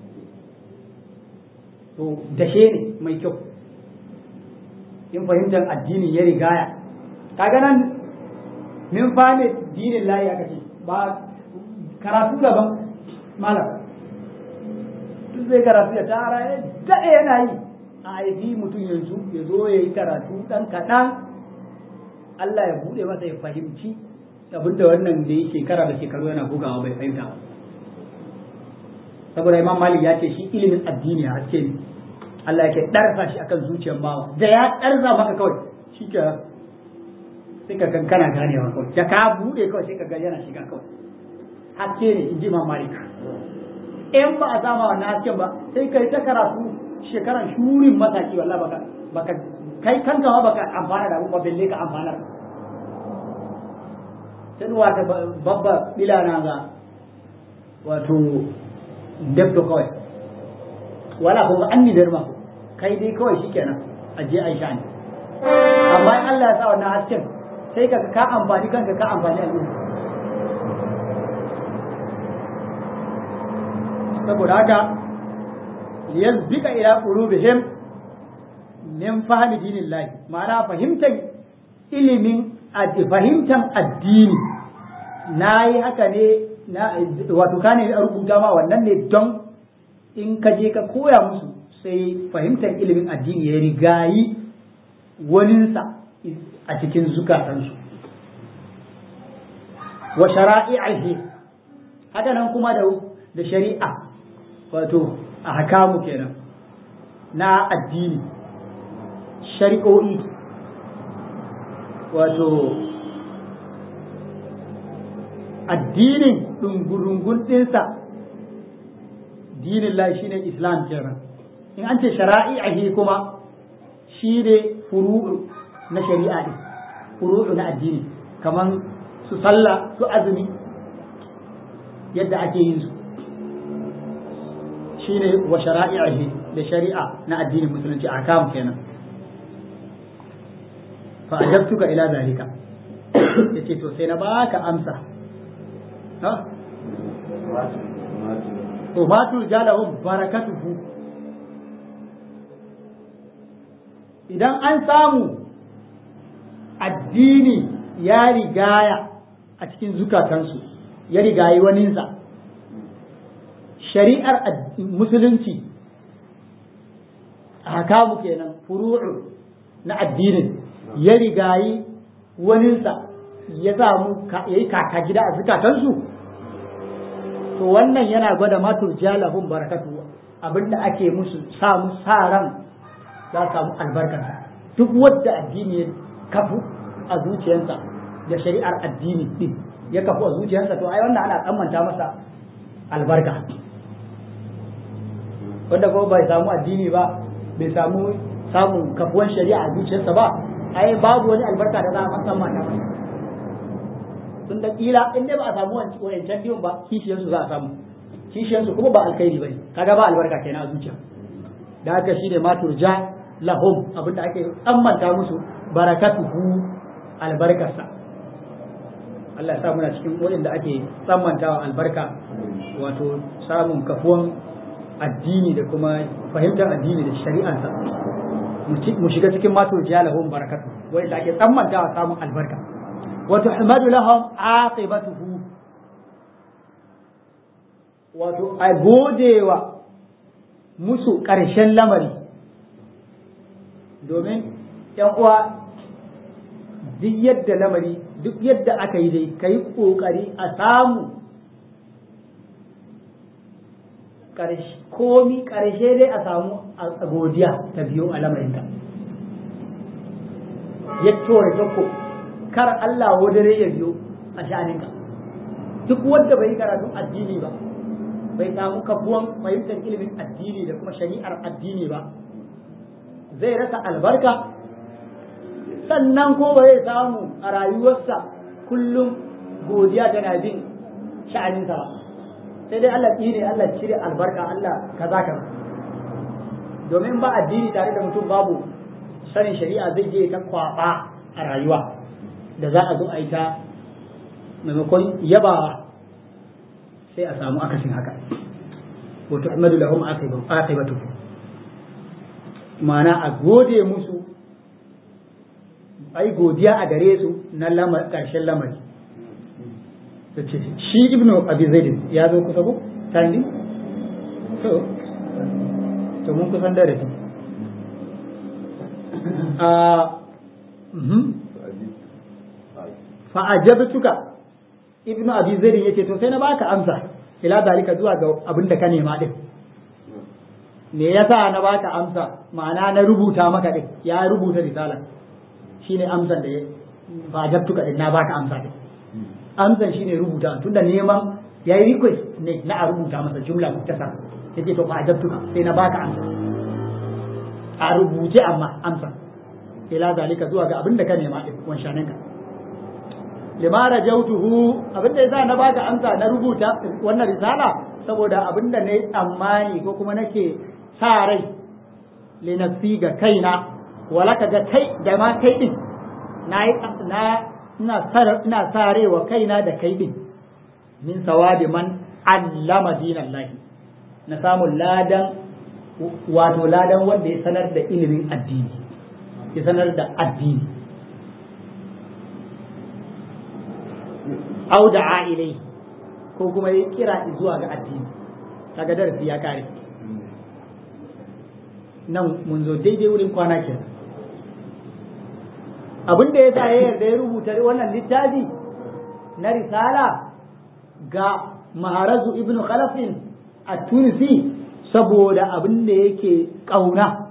Speaker 1: to dashe ne mai kyau in fahimtar addini ya rigaya kaga nan min fahimta dinin layi aka ce ba karatu daban malam duk zai karatu ya tara ya daɗe yana yi a haifi mutum yanzu ya zo ya yi karatu ɗan kaɗan Allah ya buɗe masa ya fahimci abinda wannan da ya shekara da shekaru yana bugawa bai fahimta ba saboda imam malik ya ce shi ilimin addini a haske ne Allah yake ɗarsa shi akan zuciyar bawa da ya ɗarsa maka kawai shi ke sai ka kankana ganewa kawai da ka buɗe kawai sai ka ga yana shiga kawai haske ne in ji imam malik in ba a sama wannan hasken ba sai kai ta karatu shekaran shurin mataki wallah baka baka kai kanka ma baka amfana da abun ba belle ka amfana sai wata babba bilana ga wato dabto kawai wala ko an ni darma kai dai kawai shikenan a je aisha ne amma in Allah ya sa wannan hasken sai ka ka amfani kanka ka amfani al'umma saboda haka liyazbika ila qulubihim min fahmi dinillahi ma'ana fahimtar ilimin fahimtar addini na yi haka ne na wato ka ne a rubuta ma wannan ne don in ka je ka koya musu sai fahimtar ilimin addini ya rigayi waninsa a cikin zukatansu wa shara'i'ihi haka nan kuma da da shari'a wato a hakamu kenan na addini shari'o'i wato addinin ɗungurungun ɗinsa dinin lai shine islam kenan in an ce shara'i'ahi kuma shi ne furu'u na shari'a ɗin furu'u na addini kaman su sallah su azumi yadda ake yin su shine wa shara'i'ihi da shari'a na addinin musulunci a kam kenan fa ajabtuka ila zalika yace to sai na baka amsa ha to ma tu jalahum barakatuhu idan an samu addini ya rigaya a cikin zukatansu ya rigayi waninsa shari'ar musulunci a hakamu kenan furu'u na addinin ya rigayi waninsa ya samu ya yi kaka gida a zukatansu to wannan yana gwada matur jalahun barakatu abinda ake musu samu sa ran za samu albarkarsa duk wadda addini ya kafu a zuciyarsa da shari'ar addini din ya kafu a zuciyarsa to ai wannan ana tsammanta masa albarka wanda kuma bai samu addini ba bai samu samun kafuwan shari'a a zuciyarsa ba ai babu wani albarka da za a tsammanta masa tun da kila in dai ba a samu wancan biyun ba kishiyarsu za a samu kishiyarsu kuma ba alkhairi bane kaga ba albarka kenan a zuciya da haka shine ma turja lahum abinda ake tsammanta musu barakatuhu albarkarsa Allah ya sa muna cikin waɗanda ake tsammantawa albarka wato samun kafuwan addini da kuma fahimtar addini da shari'ansa mu shiga cikin ma turja lahum barakatu waɗanda ake tsammantawa samun albarka وتحمد لهم عاقبته wato a godewa musu ƙarshen lamari domin ‘yan uwa duk yadda lamari duk yadda aka yi dai ka yi ƙoƙari a samu komi ƙarshe dai a samu a godiya ta biyo a lamarinka ya tora jakko kar Allah wadare ya biyo a sha'aninka duk wanda bai karatun addini ba bai samu kafuwan fahimtar ilimin addini da kuma shari'ar addini ba zai rasa albarka sannan ko ba zai samu a rayuwarsa kullum godiya tana bin sha'aninsa ba sai dai Allah tsire Allah cire albarka Allah kaza kaza domin ba addini tare da mutum babu sanin shari'a zai je ta kwaba a rayuwa da za a zo a yi ta maimakon yabawa sai a samu akasin haka wato amadu lahum aqibatu ma'ana a gode musu ai godiya a gare su na lamar karshen lamari shi ibnu abi zaidin ya zo kusa ko tandi to to mun kusan da rafi a fa'ajabtuka ibnu abi zaid yace to sai na baka amsa ila dalika zuwa ga abin da ka nema din me yasa na baka amsa ma'ana na rubuta maka din ya rubuta risala shine amsan da fa'ajabtuka din na baka amsa din amsan shine rubuta tunda neman yayi request ne na a rubuta masa jumla muktasar yace to fa'ajabtuka sai na baka amsa a rubuce amma amsa ila dalika zuwa ga abin da ka nema din wanshaninka lima rajautuhu abinda yasa na baka amsa na rubuta wannan risala saboda abinda ne tsammani ko kuma nake sa rai li nafsi ga kaina wala ka ga kai da ma kai din na na ina sar ina sarewa kaina da kai din min sawabi man allama dinallahi na samu ladan wato ladan wanda ya sanar da ilimin addini ya sanar da addini au da'a ilai ko kuma ya kira zuwa ga addini kaga darasi ya kare nan mun zo daidai wurin kwana ke abin da ya sa ya yarda ya rubuta wannan littafi na risala ga maharazu ibn khalafin a tunisi saboda abin da yake ƙauna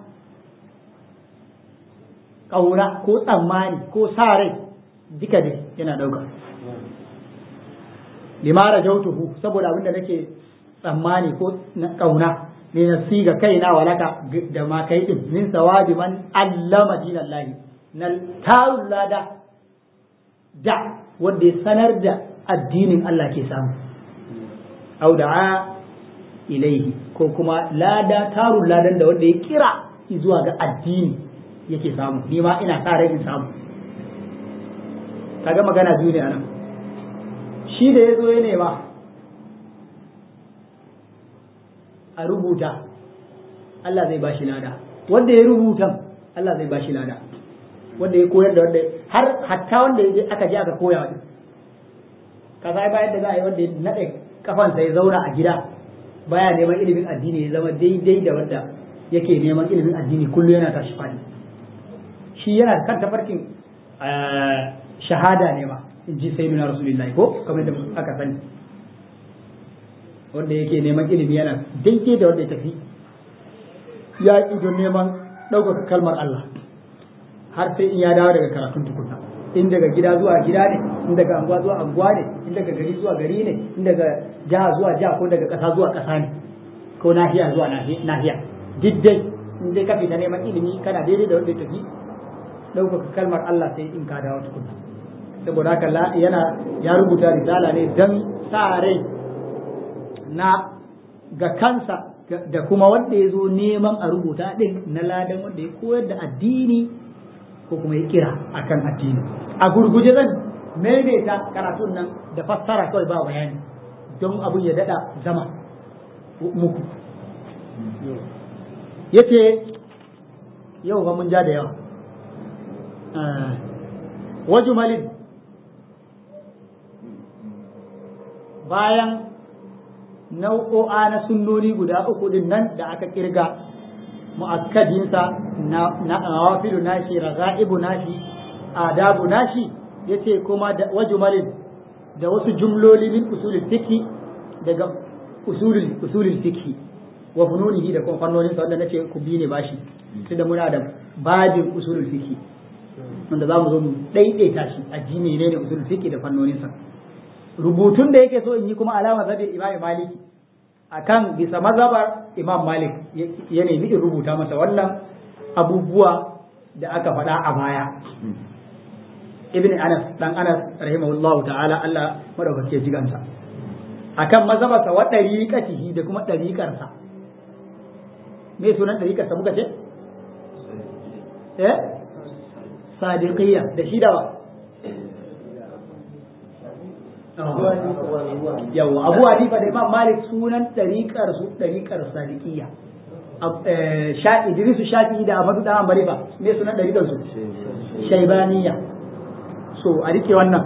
Speaker 1: ƙauna ko tsammani ko sa rai duka dai yana ɗauka limara jautuhu saboda abinda nake tsammani ko na kauna ne na siga kaina walaka da ma kai din min sawabi man allama dinallahi na tarun lada da wanda ya sanar da addinin Allah ke samu au da'a ilaihi ko kuma lada tarun ladan da wanda ya kira zuwa ga addini yake samu ni ma ina sa rai in samu kaga magana biyu ne anan shi da ya zo ya nema a rubuta Allah zai bashi lada wanda ya rubuta Allah zai bashi lada wanda ya koyar da wanda har hatta wanda ya je aka je aka koya wani ka sai bayan da za a yi wanda ya naɗe kafansa ya zauna a gida baya neman ilimin addini ya zama daidai da wanda yake neman ilimin addini kullum yana tashi faɗi shi yana kan tafarkin shahada ne ma in ji sai nuna rasulullahi ko kamar da aka sani wanda yake neman ilimi yana daidai da wanda ya tafi ya don neman ɗaukaka kalmar Allah har sai in ya dawo daga karatun tukunna in daga gida zuwa gida ne in daga anguwa zuwa anguwa ne in daga gari zuwa gari ne in daga jiha zuwa jiha ko daga ƙasa zuwa ƙasa ne ko nahiya zuwa nahiya duk dai in dai ka fita neman ilimi kana daidai da wanda ya tafi ɗaukaka kalmar Allah sai in ka dawo tukunna saboda haka yana ya rubuta risala ne don sa rai na ga kansa da kuma wanda ya zo neman a rubuta ɗin na ladan wanda ya koyar da addini ko kuma ya kira akan addini a gurguje zan maimaita karatun nan da fassara kawai ba bayani don abun ya dada zama muku yace yau ba mun ja da yawa wajumalin bayan nau'o'a na sunnoni guda uku din nan da aka kirga mu'akkadinsa na nawafilu nashi raga'ibu nashi adabu nashi yace kuma da wajumalin da wasu jumloli min usulul fiqh daga usulul usulul fiqh wa fununihi da kuma fannonin sa wanda nace ku bi ne bashi tunda muna da babin usulul fiqh wanda za mu zo mu daidaita shi a ji ne ne usulul fiqh da fannonin sa rubutun da yake so in yi kuma alama zabi imam maliki akan bisa mazhabar imam malik ya nemi in rubuta masa wannan abubuwa da aka faɗa a baya ibn anas dan anas rahimahullahu ta'ala Allah madaukake jigansa akan mazhabarsa wa dariqatihi da kuma dariqarsa me sunan dariqarsa muka ce eh sadiqiyya da shi da yawa abu hanifa da imam malik sunan ɗariƙar su ɗariƙar sadiqiyya sha idrisu shafi da amadu da ambali ba me sunan ɗariƙar su shaibaniya so a rike wannan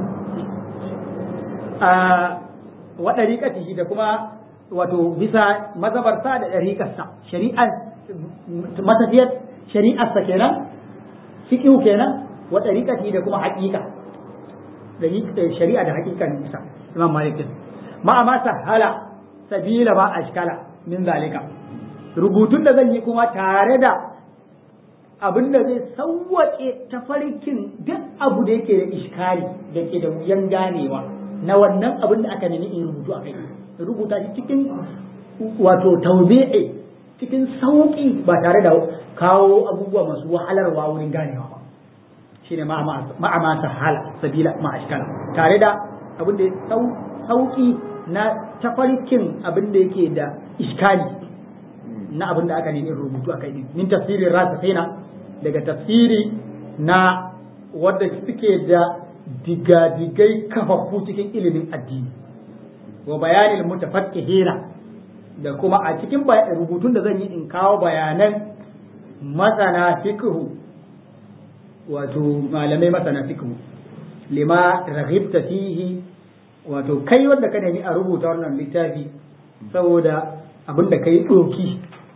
Speaker 1: wa ɗariƙatihi da kuma wato bisa mazabarsa da ɗariƙarsa shari'ar matafiyar shari'arsa kenan fiƙihu kenan wa ɗariƙatihi da kuma haƙiƙa shari'a da hakikan isa imam malik ma ma sahala sabila ma ashkala min zalika rubutun da zan yi kuma tare da abin da zai sauwaƙe tafarkin duk abu da yake da iskali da ke da wuyan ganewa na wannan abin da aka nemi in rubutu a kai rubuta shi cikin wato tawbi'i cikin sauƙi ba tare da kawo abubuwa masu wahalarwa wurin ganewa ba shine ma'ama sahala sabila ma'ashkala tare da abin da sauki na tafarkin abin da yake da iskali na abin da aka nemi rubutu a kai min tafsirin rasafina daga tafsiri na wadda suke da digadigai kafafu cikin ilimin addini wa bayanin mutafakkihina da kuma a cikin rubutun da zan yi in kawo bayanan masana fiqhu wato malamai masana fiqh lima raghibta fihi wato kai wanda ka nemi a rubuta wannan littafi saboda abin da kai doki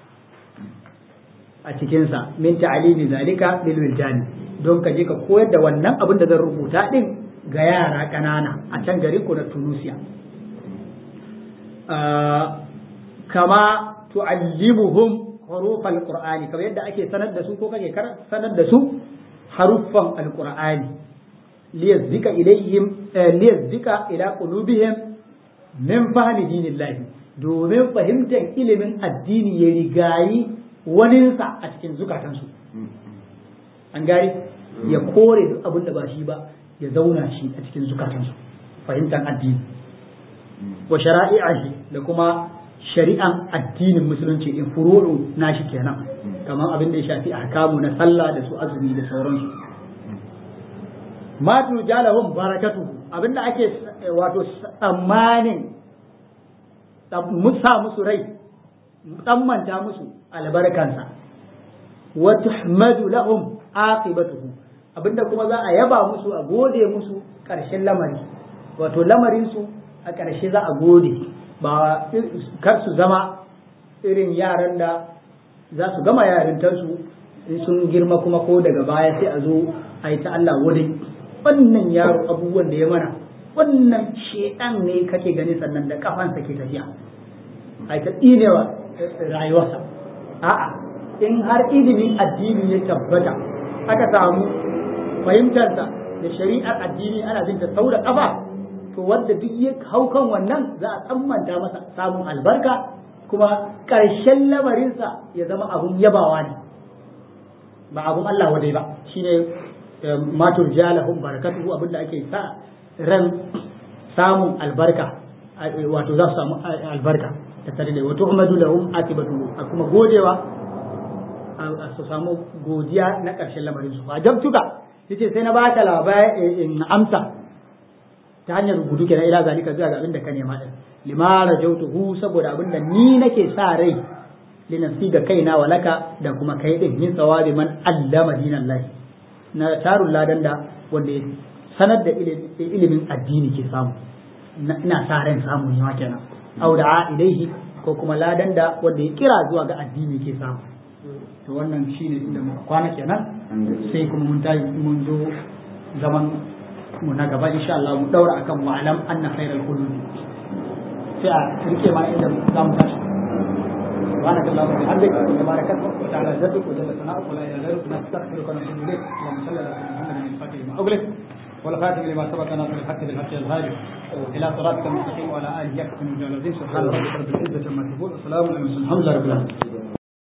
Speaker 1: a cikinsa min ta'alimi zalika lil wildani don ka je ka koyar da wannan abin da zan rubuta din ga yara ƙanana a can garin ku na Tunisia kama tu'allimuhum huruf al-qur'ani kamar yadda ake sanar da su ko kake sanar da su haruffan alqur'ani liyazzika ilayhim liyazzika ila qulubihim min fahmi dinillahi domin fahimtar ilimin addini ya rigayi waninsa a cikin zukatansu an gari ya kore duk abin da ba shi ba ya zauna shi a cikin zukatansu fahimtar addini wa shara'i'ahi da kuma shari'an addinin musulunci in furu'u nashi kenan kamar abin da ya shafi ahkamu na sallah da su azumi da sauransu ma tujalahum barakatu abinda ake wato tsammanin musa musu rai tsammanta musu albarkansa wa tuhmadu lahum aqibatuhu abinda kuma za a yaba musu a gode musu ƙarshen lamari wato lamarin su a ƙarshe za a gode ba kar su zama irin yaran da za su gama yarintarsu in sun girma kuma ko daga baya sai a zo a yi ta Allah wadai wannan yaro abubuwan da ya mana wannan shedan ne kake gani sannan da kafansa ke tafiya a yi ta tsinewa rayuwarsa a'a in har ilimin addini ya tabbata aka samu fahimtarsa da shari'ar addini ana jin ta sau da kafa to wanda duk ya hau kan wannan za a tsammanta masa samun albarka kuma ƙarshen lamarinsa ya zama abun yabawa ne ba abun Allah wadai ba shine matur jalahum barakatuhu abinda ake sa ran samun albarka wato za su samu albarka ta tare da wato umadu lahum akibatu a kuma godewa su samu godiya na ƙarshen lamarin su ba jabtuka yace sai na baka labari in amsa ta hanyar rubutu kenan ila zalika zuwa ga abinda ka nema din lima rajautuhu saboda abinda ni nake sa rai li nafsi ga kaina wa laka da kuma kai din min sawabi man allama dinallahi na tarun ladan da wanda ya sanar da ilimin addini ke samu ina sa ran samu ne kenan au da ilaihi ko kuma ladan da wanda ya kira zuwa ga addini ke samu to wannan shine inda muka kwana kenan sai kuma mun tayi mun zo zaman mu na gaba insha Allah mu daura akan wa'alam anna khairal qulub sai a rike ma inda za mu tashi سبحانك اللهم وبحمدك تبارك اسمك وتعالى جدك وجل ثناؤك ولا اله غيرك نستغفرك ونتوب اليك اللهم صل على سيدنا محمد الفاتح لما اغلق والخاتم لما سبق ناصر الحق بالحق الهادي الى صراطك المستقيم وعلى اله يحكم الجلالين سبحان ربك رب العزه عما يصفون وسلام على المرسلين الحمد لله رب العالمين